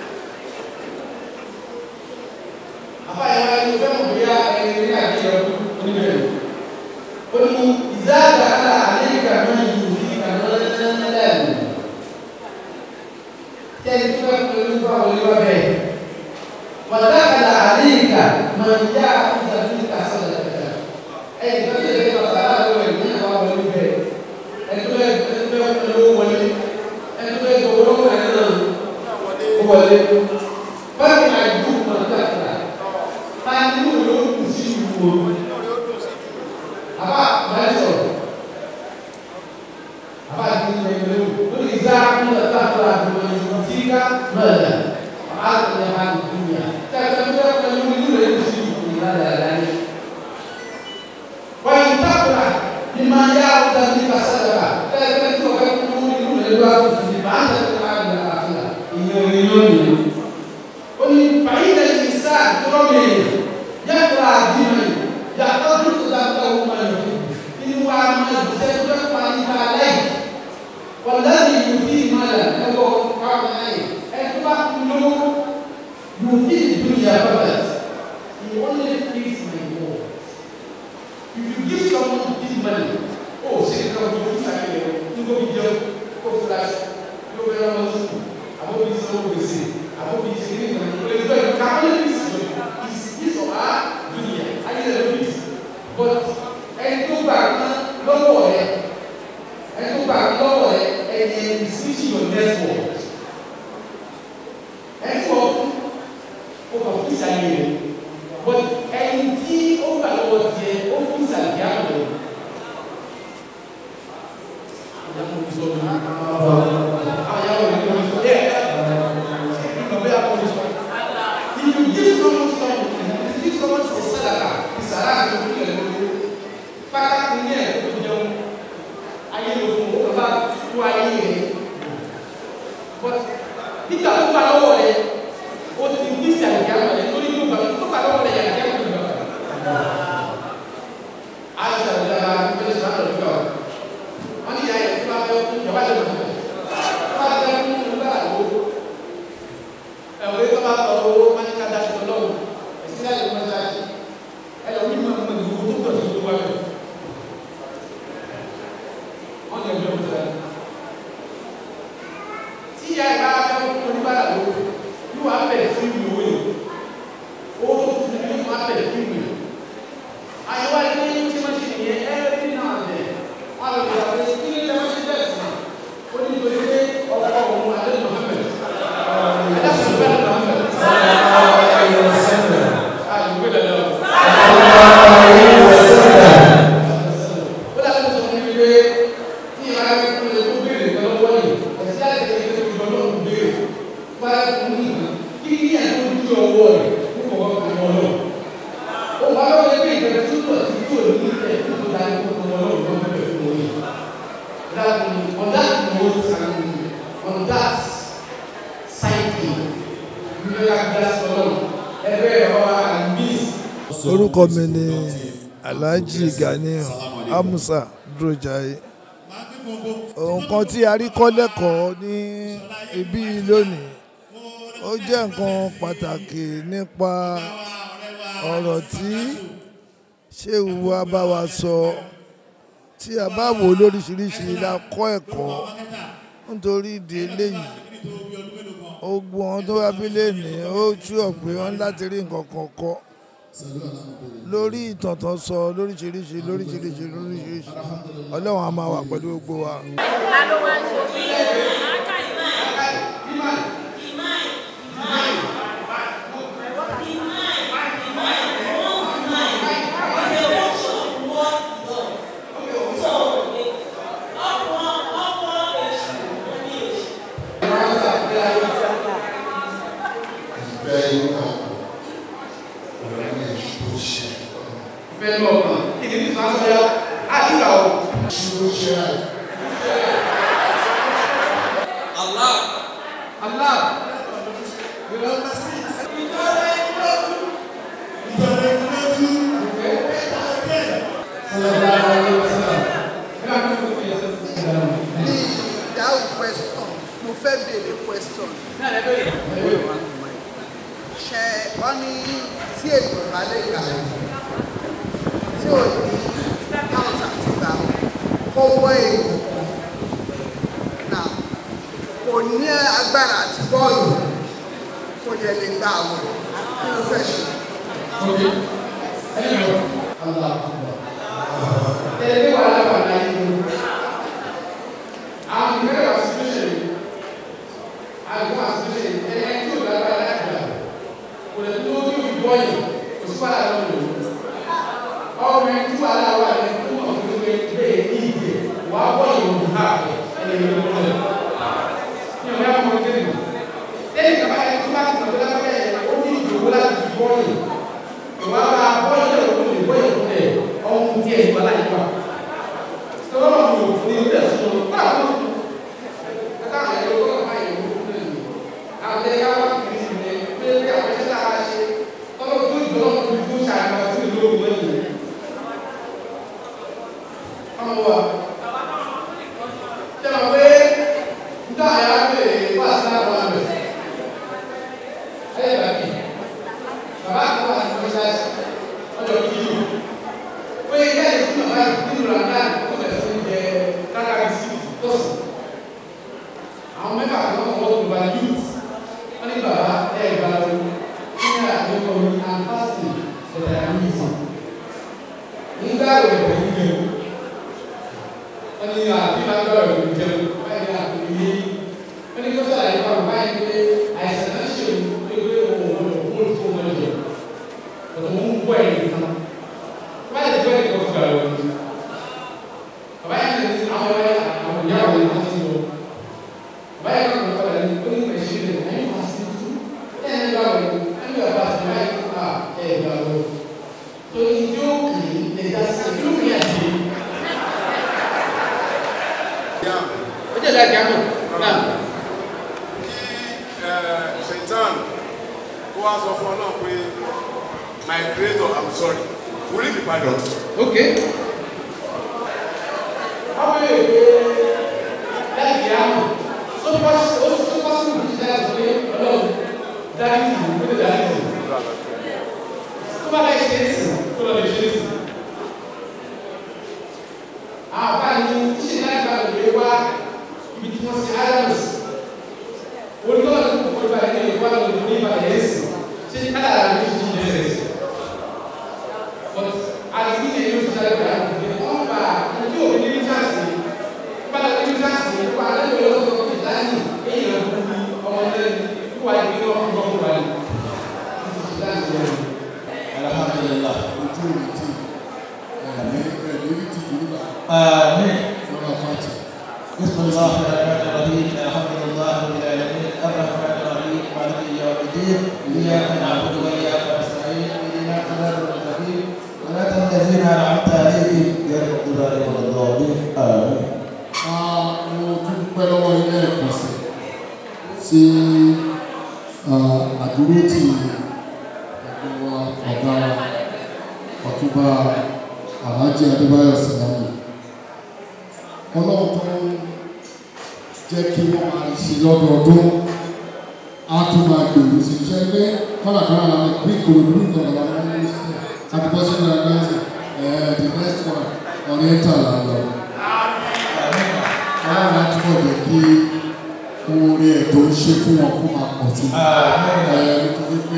àbáyé wa ni fẹ́ mọ̀ bí i ẹni ní àbí ìrìn oníbẹ̀rẹ̀. ó ní ìzáàdà àlà àlẹ́kà náà yìí ní ìkànnì lẹ́nu. tẹ́lẹ̀ tó bá tó ní bá wọlé wá bẹ́ẹ̀. wàdákàlà àlẹ́kà máa ń yá àkúzà ní ìkàsọ̀rọ̀ kẹta. ẹ̀yìn tó tẹ̀lé lọ sàrà lọ ẹ̀ ní àwọn wọlé bẹ́ẹ̀. ẹ̀tọ́ ẹ̀ ẹ̀tọ́ ẹ̀ ló wọlé. ẹ̀tọ́ ẹ̀ tó wọlé ẹ̀ náà ó wọlé. báyìí àìdú mọ̀tàkà. báyìí ní òun ló kù sí ìwò àbá máa sọ̀rọ̀ àbá ti ń lè lè o ní ìzá ńlá táfà àdúgbò ìṣòro tí ká mọ̀lá àbá tó lè ha ní dúnyà tẹ́tẹ́ tó yẹ pẹ̀lú inú rẹ̀ ní sí ìlú ìlà dáadáa ní. wọ́n tábìlà ní máa yá ọ̀dà ní kásádàbà tẹ́tẹ́ tó yẹ kú inú rẹ̀ lọ́wọ́ tó fi máa ń tẹ̀lé máa ń lọ àfihàn ìyẹn òní lónìí. ó ní bàyí lẹ́yìn sáà tó rọ́ mi yàtọ̀ àdìmọ̀ yàtọ̀ dúró dáadáa wọ́n máa yọ̀ inú wa máa jẹ́ pé wọ́n á yíká lẹ́yìn wọ́n lẹ́yìn ìlú tí ìmọ̀ rẹ̀ nígbà tó gbà lọ́wọ́ rẹ̀ ó ti ní sí àyè àwọn ẹ̀ torí tó gbà tó gbà lọ́wọ́ rẹ̀ yàrá yàrá tó gbà. àṣà ìjọba ìjọba ìjọba ìjọba wọ́n ní ìyá yẹn tó bá fẹ́ fún ìjọba ìjọba tó bá fẹ́ fún ìjọba àlọ́ ẹ̀wọ̀n tó bá tọ̀ owó wọ́n ní ká daṣọ lọ́wọ́ ẹ̀sìn láti wọ́n ṣáàṣì ẹlòmíì máa ń mọ ìwò tó tọ̀ sí ìwà rẹ̀ wọ́n lè gbé ọ̀tọ̀ rẹ̀ tí ìyá ìbá fẹ́ fún oníbàárà lówó yóò wá bẹ̀rẹ̀ fún ìwé owó yìí owó tó tún ní yóò wá bẹ̀rẹ̀ fún ìwé àyẹ̀wò àyẹ̀wò yìí tí wọ́n ṣe nìyẹn ẹ́ẹ́rì náà bẹ̀ wọ́n lè gbé ọ̀rẹ́ kí ní ìjọba ṣe bẹ́ẹ̀ sí ó ní ìwé pé ọkọ̀ òun adé Muhammed adé sọ̀rọ̀ Muhammed on that note and on that psyche, you know that that's alone. Every hour and miss orúkọ mi ni alhaji ganiu amusa drojaye nǹkan tí a rí kọ́ lẹ́kọ̀ọ́ ní ibí lónìí ó jẹ́ nǹkan pàtàkì nípa ọ̀rọ̀ tí ṣéwù wa bá wa sọ tí a bá wò lóríṣiríṣi la kọ́ ẹ̀kọ́ nítorí ìdí eléyìí ogun ọ̀hún tó wá bí lẹ́nìí ó tú ọ̀pẹ wọn láti rí nǹkan kan kọ́ lórí ìtàn tó sọ lóríṣiríṣi lóríṣiríṣi lóríṣiríṣi ọlọ́run á máa wà pẹ̀lú gbogbo wa. fẹ́ lọ ọ̀nà ìdí ní sọ́ọ́ sọ́yà àdúrà o. Allah Allah ìdáhùn question mo fẹ́ béèrè question. ṣe wọ́n ní tí èèyàn bá lè gbà tí ò ní count àti gbà kó wọ́ èèyàn náà kò ní agbára àti bọ́ọ̀lù kò dẹ̀ lè gbà àwọn kí ló fẹ́ ṣe. Ẹgbẹ́ wà lábàá láyé ló. Àwọn ìgbẹ́ wà síbíṣẹ̀ yìí. Àwọn wà síbíṣẹ̀ yìí. Ẹni tí ò lágbára láti gbà. Kò lè tó kí òbí bọ́ yìí. Kò sí wàhálà lọ́wọ́ yìí. Ọmọ ẹni tí wàhálà wà ní fún ọ̀gbìn pé bẹ́ẹ̀ ní ìdè wà á bọ́ yìí òbí ha ẹni ìlú ló lẹ̀. Ní ọ̀gá ọmọ kéde. Lẹ́yìn kaba ẹni tó bá ti mọ̀ tó lábẹ́ ẹ̀ ó ní ìdòwó láti fi bọ́ yìí. Ìwà bá bọ́ yìí lẹ́wọ̀ tó lè bọ́ yìí fún ẹ̀ ọ̀hún díẹ̀ ìwà láyé wa sọ́wọ́n mi ò fún ilé ẹ̀sùn lọ bá àwọn ọ̀sùn ẹ̀ka àyẹ̀wò tó kọ́ àyẹ̀wò fún ẹ̀ àwọn ẹ̀yà wà kiri sí ní pé pé àwọn ẹ̀ṣẹ̀ tá a ṣe tọ́lọ́ tó ìjọ náà fi fún ṣàgbà sí ìlú ògùn ẹ̀yìn ọmọ wa ṣe wọ́n pé nígbà àyà bèrè wà sí àwọn àmì ẹ̀yẹ bàbí bàbá àti wà sí mọ́ṣáláṣí ọjọ́ kìí pé ilé ìlú bàbá nínú ramadan tó bẹ̀rẹ̀ sí jẹ kára sí tọ́sí àwọn mẹ́fà kan wọ́n wọ́n gba youth wọ́n ní bàbá ẹ̀ gba o kí ní àdéhùn omi and fasting ẹ̀dá yìí nígbà rẹ̀ pẹ̀lú jẹun wọ́n ní àbí máa gbọ́ rẹ̀ pẹ̀lú jẹun báyìí ní àpò ilé wọ́n ní kó sọ̀rọ̀ àyíká wọn báyìí pé àìsàn náà ṣe òun pé pé òun ò wọ́n ò wọ́n tó wọn jẹ òun ń bọ̀ ẹ̀yìn kan wáyé ti fẹ́ẹ́ kọ́ fún àwọn ọmọ bàbá yẹn ní àwọn ọmọ yẹn àwọn ìyá àwọn yẹn ti lọ bàbá yẹn kọ́ fún ọmọ yẹn ó ní ìgbà ìṣe rẹ̀ ẹ̀yìn máa sí tú ẹ̀ ẹ̀ gbà wọ̀ ẹ̀ ẹ̀ bá ti báyìí kó ká ẹ̀ gbà wọ̀ tó ìdí ó kì í lè dá sí ìdí ó kì í àti. ó jẹ́ ìdájọ́ àmọ́ náà. wá sọ fún ọlọ́run pé my creator i'm sorry orí mi padà. ok. báwo lè gbé láìpẹ́ àmọ́ ó tó bá sí ó tó bá sí ìlú ìdáyà sọ pé ọlọ́run dárí ìlú ó lè dárí ìlú tó bá láì ṣe é sìn kó lọ lè ṣe é sìn. àwọn bá ní ṣe láì bá lè wá ibi tí wọ́n ṣe adams olùkọ́ ní kókó bá ní ìwà lòdì ní ìbàdàn yẹn sìn ṣé kádàrà ní ìdí ìdí ẹ̀ sìn. but àdìgbì yẹn yóò ṣe àgbà àdìgbì wọ́n bá ojú òbí ní ríṣàsì bá ní ríṣàsì wà lẹ́yìn olóòtú ìdáyìn èèyàn kú ní ọmọdé wà ní ọmọ ọmọ wà ní. alhamdulilah ojú òní tí ẹ̀mí ẹ̀mí ti dùn nígbà. آمين lọ́la fàtì. بسم الله الرحمن الرحيم الحمد لله رب العالمين الرحمن الرحيم مالك يوم الدين اياك نعبد واياك نستعين اهدنا الصراط المستقيم صراط الذين انعمت عليهم غير المغضوب عليهم ولا الضالين امين mo tún dúpẹ́ lọ́wọ́ ilé ẹ̀kọ́ sí sí àdúró tí ẹ̀gbọ́n wa ọ̀gá wa ọ̀túnba alhaji adébáyọ̀ sinamu ọlọ́run tó ń jẹ́ kí wọ́n máa ṣe lọ́dọọdún á tún máa gbèrú sí iṣẹ́ pé kọ́nàkọ́nà la ní bí ìkòròdú nìkan la máa ń ní sí àti bọ́sẹ̀ náà ní ẹ̀sìn ẹ̀ the next one oriental la lọ ọlọ́run á túbọ̀ jẹ́ kí oore ẹ̀ tó ń ṣe fún wọn kó máa pọ̀ sí i nítorí pé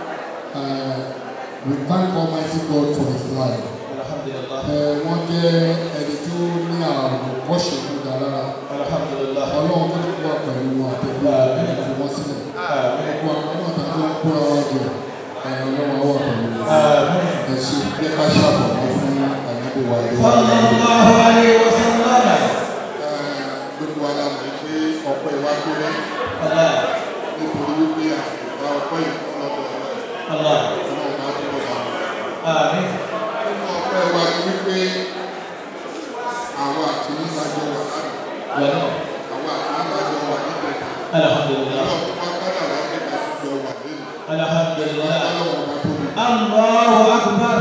we thank Almighty God for his life wọ́n jẹ́ ẹni tó ní àrùn ọ̀ṣẹ̀ tó dá lára ọlọ́run tó ti wà pẹ̀lú wọn àtẹ̀gbẹ́ ẹ̀ fi wọ́n sílẹ̀ gbogbo àwọn náà tó ń kóra wá jẹ ọlọ́run á wà pẹ̀lú wọn ẹ̀ ṣe jẹ́ ká ṣàfọ̀mọ́ fún àyẹ̀wò wa. sallallahu alayhi wa sallam. gbogbo wa la mọ̀ pé ọ̀pọ̀ ìwà gbére nítorí wípé àgbà ọ̀pọ̀ ìfọ̀lọ́dọ̀ ọlọ́run bá túbọ̀ bá wọn. nínú ọ̀pọ̀ ìwà ni wípé àwọn àti nígbàjọ wà lánàá àwọn àti nígbàjọ wà nígbà alhamdulilah ọlọ́run bá kádà láti ká jọ wà lẹ́nu alhamdulilah ọlọ́run bá tóbi. allahu akbar.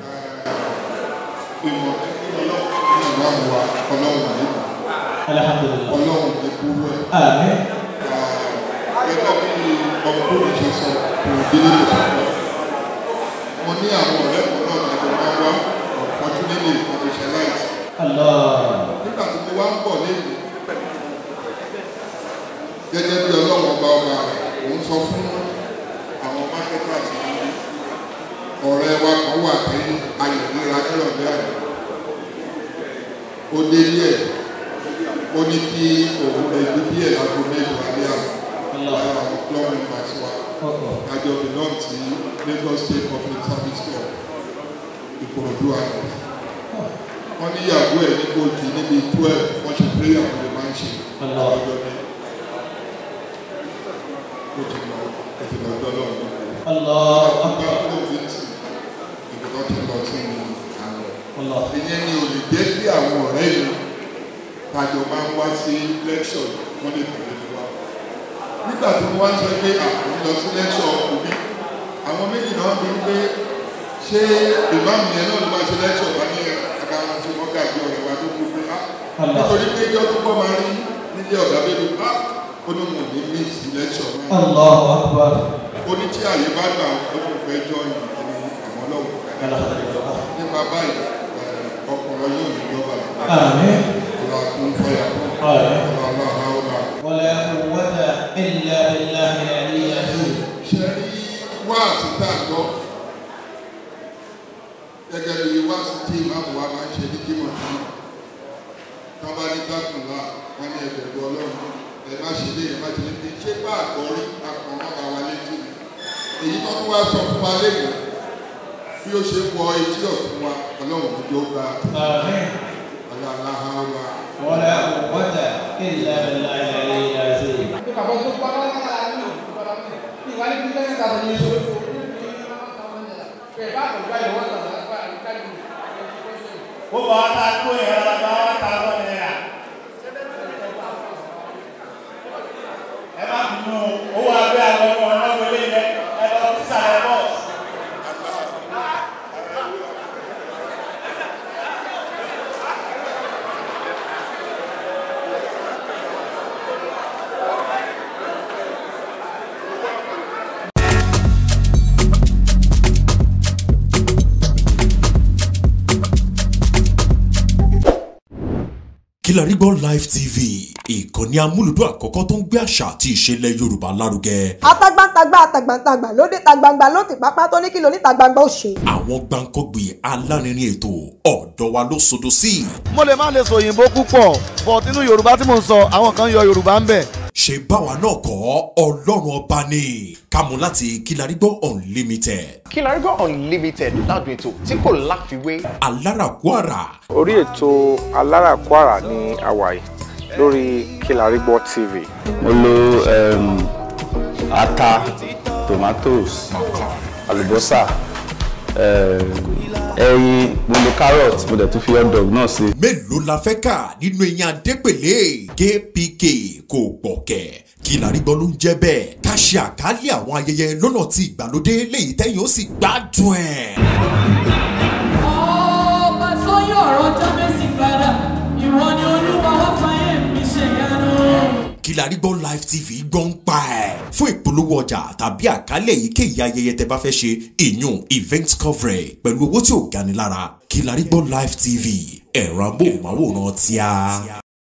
ìmọ̀ ọlọ́run ní ìwà wa ọlọ́run wà nígbà alhamdulilah ọlọ́run ní kúrú ẹ̀. amen. gẹ́gẹ́ bí ọmọkùnrin ṣe sọ kò délé lè sọ pé mo ní àwọn ọ̀rẹ́ kan náà lájọ máa wá unfortunately professionalize. allah. nígbà tí mo wá ń bọ̀ lẹ́yìn gẹ́gẹ́ bí ọlọ́run ọba ọba rẹ̀ mò ń sọ fún àwọn marketers yìí ọ̀rẹ́ wa kan wà ní ayọ̀dẹ́ra nírọ̀lẹ́ àná ó dé ilé ẹ̀ ó ní kí òun rẹ̀ gbé bí ẹ̀ lágbo mẹ́jọ alẹ́ àná lára àwọn plumbing parts wa àjọ belong ti Lagos State Public Service Corps Ìkòròdú àná wọ́n ní ìyàwó ẹ̀ ní kóòtù níbi twelve wọ́n ṣe prayer for the man ṣe lọ́jọ́ ní ó ti lọ ó ti lọ ọjọ́ lọ́wọ́ Allah akbar ó ti tì ìgbà tó lọ sí àná ìyẹn ni ò lè jẹ́ kí àwọn ọ̀rẹ́ yìí tàjọ máa ń wá sí lecture wọ́n lè tẹ̀lé fún wa nígbà tí mo wá ń sọ pé àwọn lọ sí lecture òbí àwọn méjì náà bí pé ṣé ìmáàmù yẹn náà ló máa ṣe lecture bá ní agbára tí wọ́n gàgbé ọ̀rẹ́ wa tó kú pé á nítorí pé ìjọ tó kọ́ máa rí nílé ọ̀gá bẹ́ẹ̀ bá ó ní mò ní miss lecture náà allahu akbar. ó ní tí àyè bá gbà ó ní fẹ́ jọ ìlú àwọn ọlọ́wọ́ nípa báyìí ọkùnrin yóò ní jọba Àmín. ìlà kún fọyà Àmín. ọlọ́run àwọn wala quwwata illa billahi al-aliyyil azim. ṣe rí wáàsí tá a gbọ́ gẹ́gẹ́ bí wáàsí tí ìmáàmù wa máa ń ṣe ní kímọ̀ tí wọ́n bá ní dákùnlá wọ́n ní ẹ̀bẹ̀rù ọlọ́run ẹ̀ má ṣe lé ẹ̀ má ṣe lé ní ṣé bá àgbọ̀rí akọ̀wọ́n bá wa létí ni èyí tó tún wá sọ fún wa lẹ́yìn bí ó ṣe wọ etí ọ̀tún wa ọlọ́run ló jó gba Àmín. ọlọ́run wa. wala quwwata illa billahi al-aliyyil azim. gbogbo àwọn tá a kó yẹn lọ bá wà tá a lọ náírà ẹ má bínú owó abẹ́ àwọn ọmọ ọlọ́wọ́ ilé yẹn ẹ lọ Kilarigbo Live TV ìkànnì amúlùdún àkọ́kọ́ tó ń gbé àṣà àti ìṣẹ̀lẹ̀ Yorùbá lárugẹ. atagbantagba atagbantagba lóde tagbangba ló ti pápá tó ní kí ló ní tagbangba ó ṣe. àwọn gbàǹkọ́gbì alárinrin ètò ọ̀dọ́ wa ló sodo sí. mo lè má lè sọ òyìnbó púpọ̀ but nínú yorùbá tí mò ń sọ àwọn kan yọ yorùbá ń bẹ̀. ṣe báwa náà kọ́ ọlọ́run ọba ni kámú láti Kilarigbo Unlimited. Kilarigbo Unlimited ládùn ètò tí kò láfiwé. alárakúàrà orí ètò alárakúàrà ní àwàyè lórí Kilarigbo TV. mo lo um, ata tomatoes àlùbọ́sà um, ẹyin mo lo carrot mo dẹ̀ tún fi hot dog náà sí. mélòó la fẹ́ kà nínú eyín adépèlé kpk kò gbọ̀kẹ̀ Kilarigbo ló ń jẹ́ bẹ́ẹ̀ ká ṣe àkálẹ̀ àwọn ayẹyẹ lọ́nà tí ìgbàlódé léyìí tẹ́yìn ó sì gbádùn ẹ̀. ọba tó yọ ọ̀rọ̀ jábẹ́sì padà ìwọ ni olúwa wá fàyè mi ṣe yanu. Kilarigbo Live TV gbọ́n pa ẹ̀ fún ìpolówó ọjà tàbí àkálẹ̀ èyíkéyìí ayẹyẹ tẹ bá fẹ́ ṣe ìyún event coverage pẹ̀lú owó tí ò gani lára Kilarigbo Live TV ẹ̀rọ amóhùnmáwòrán tíá.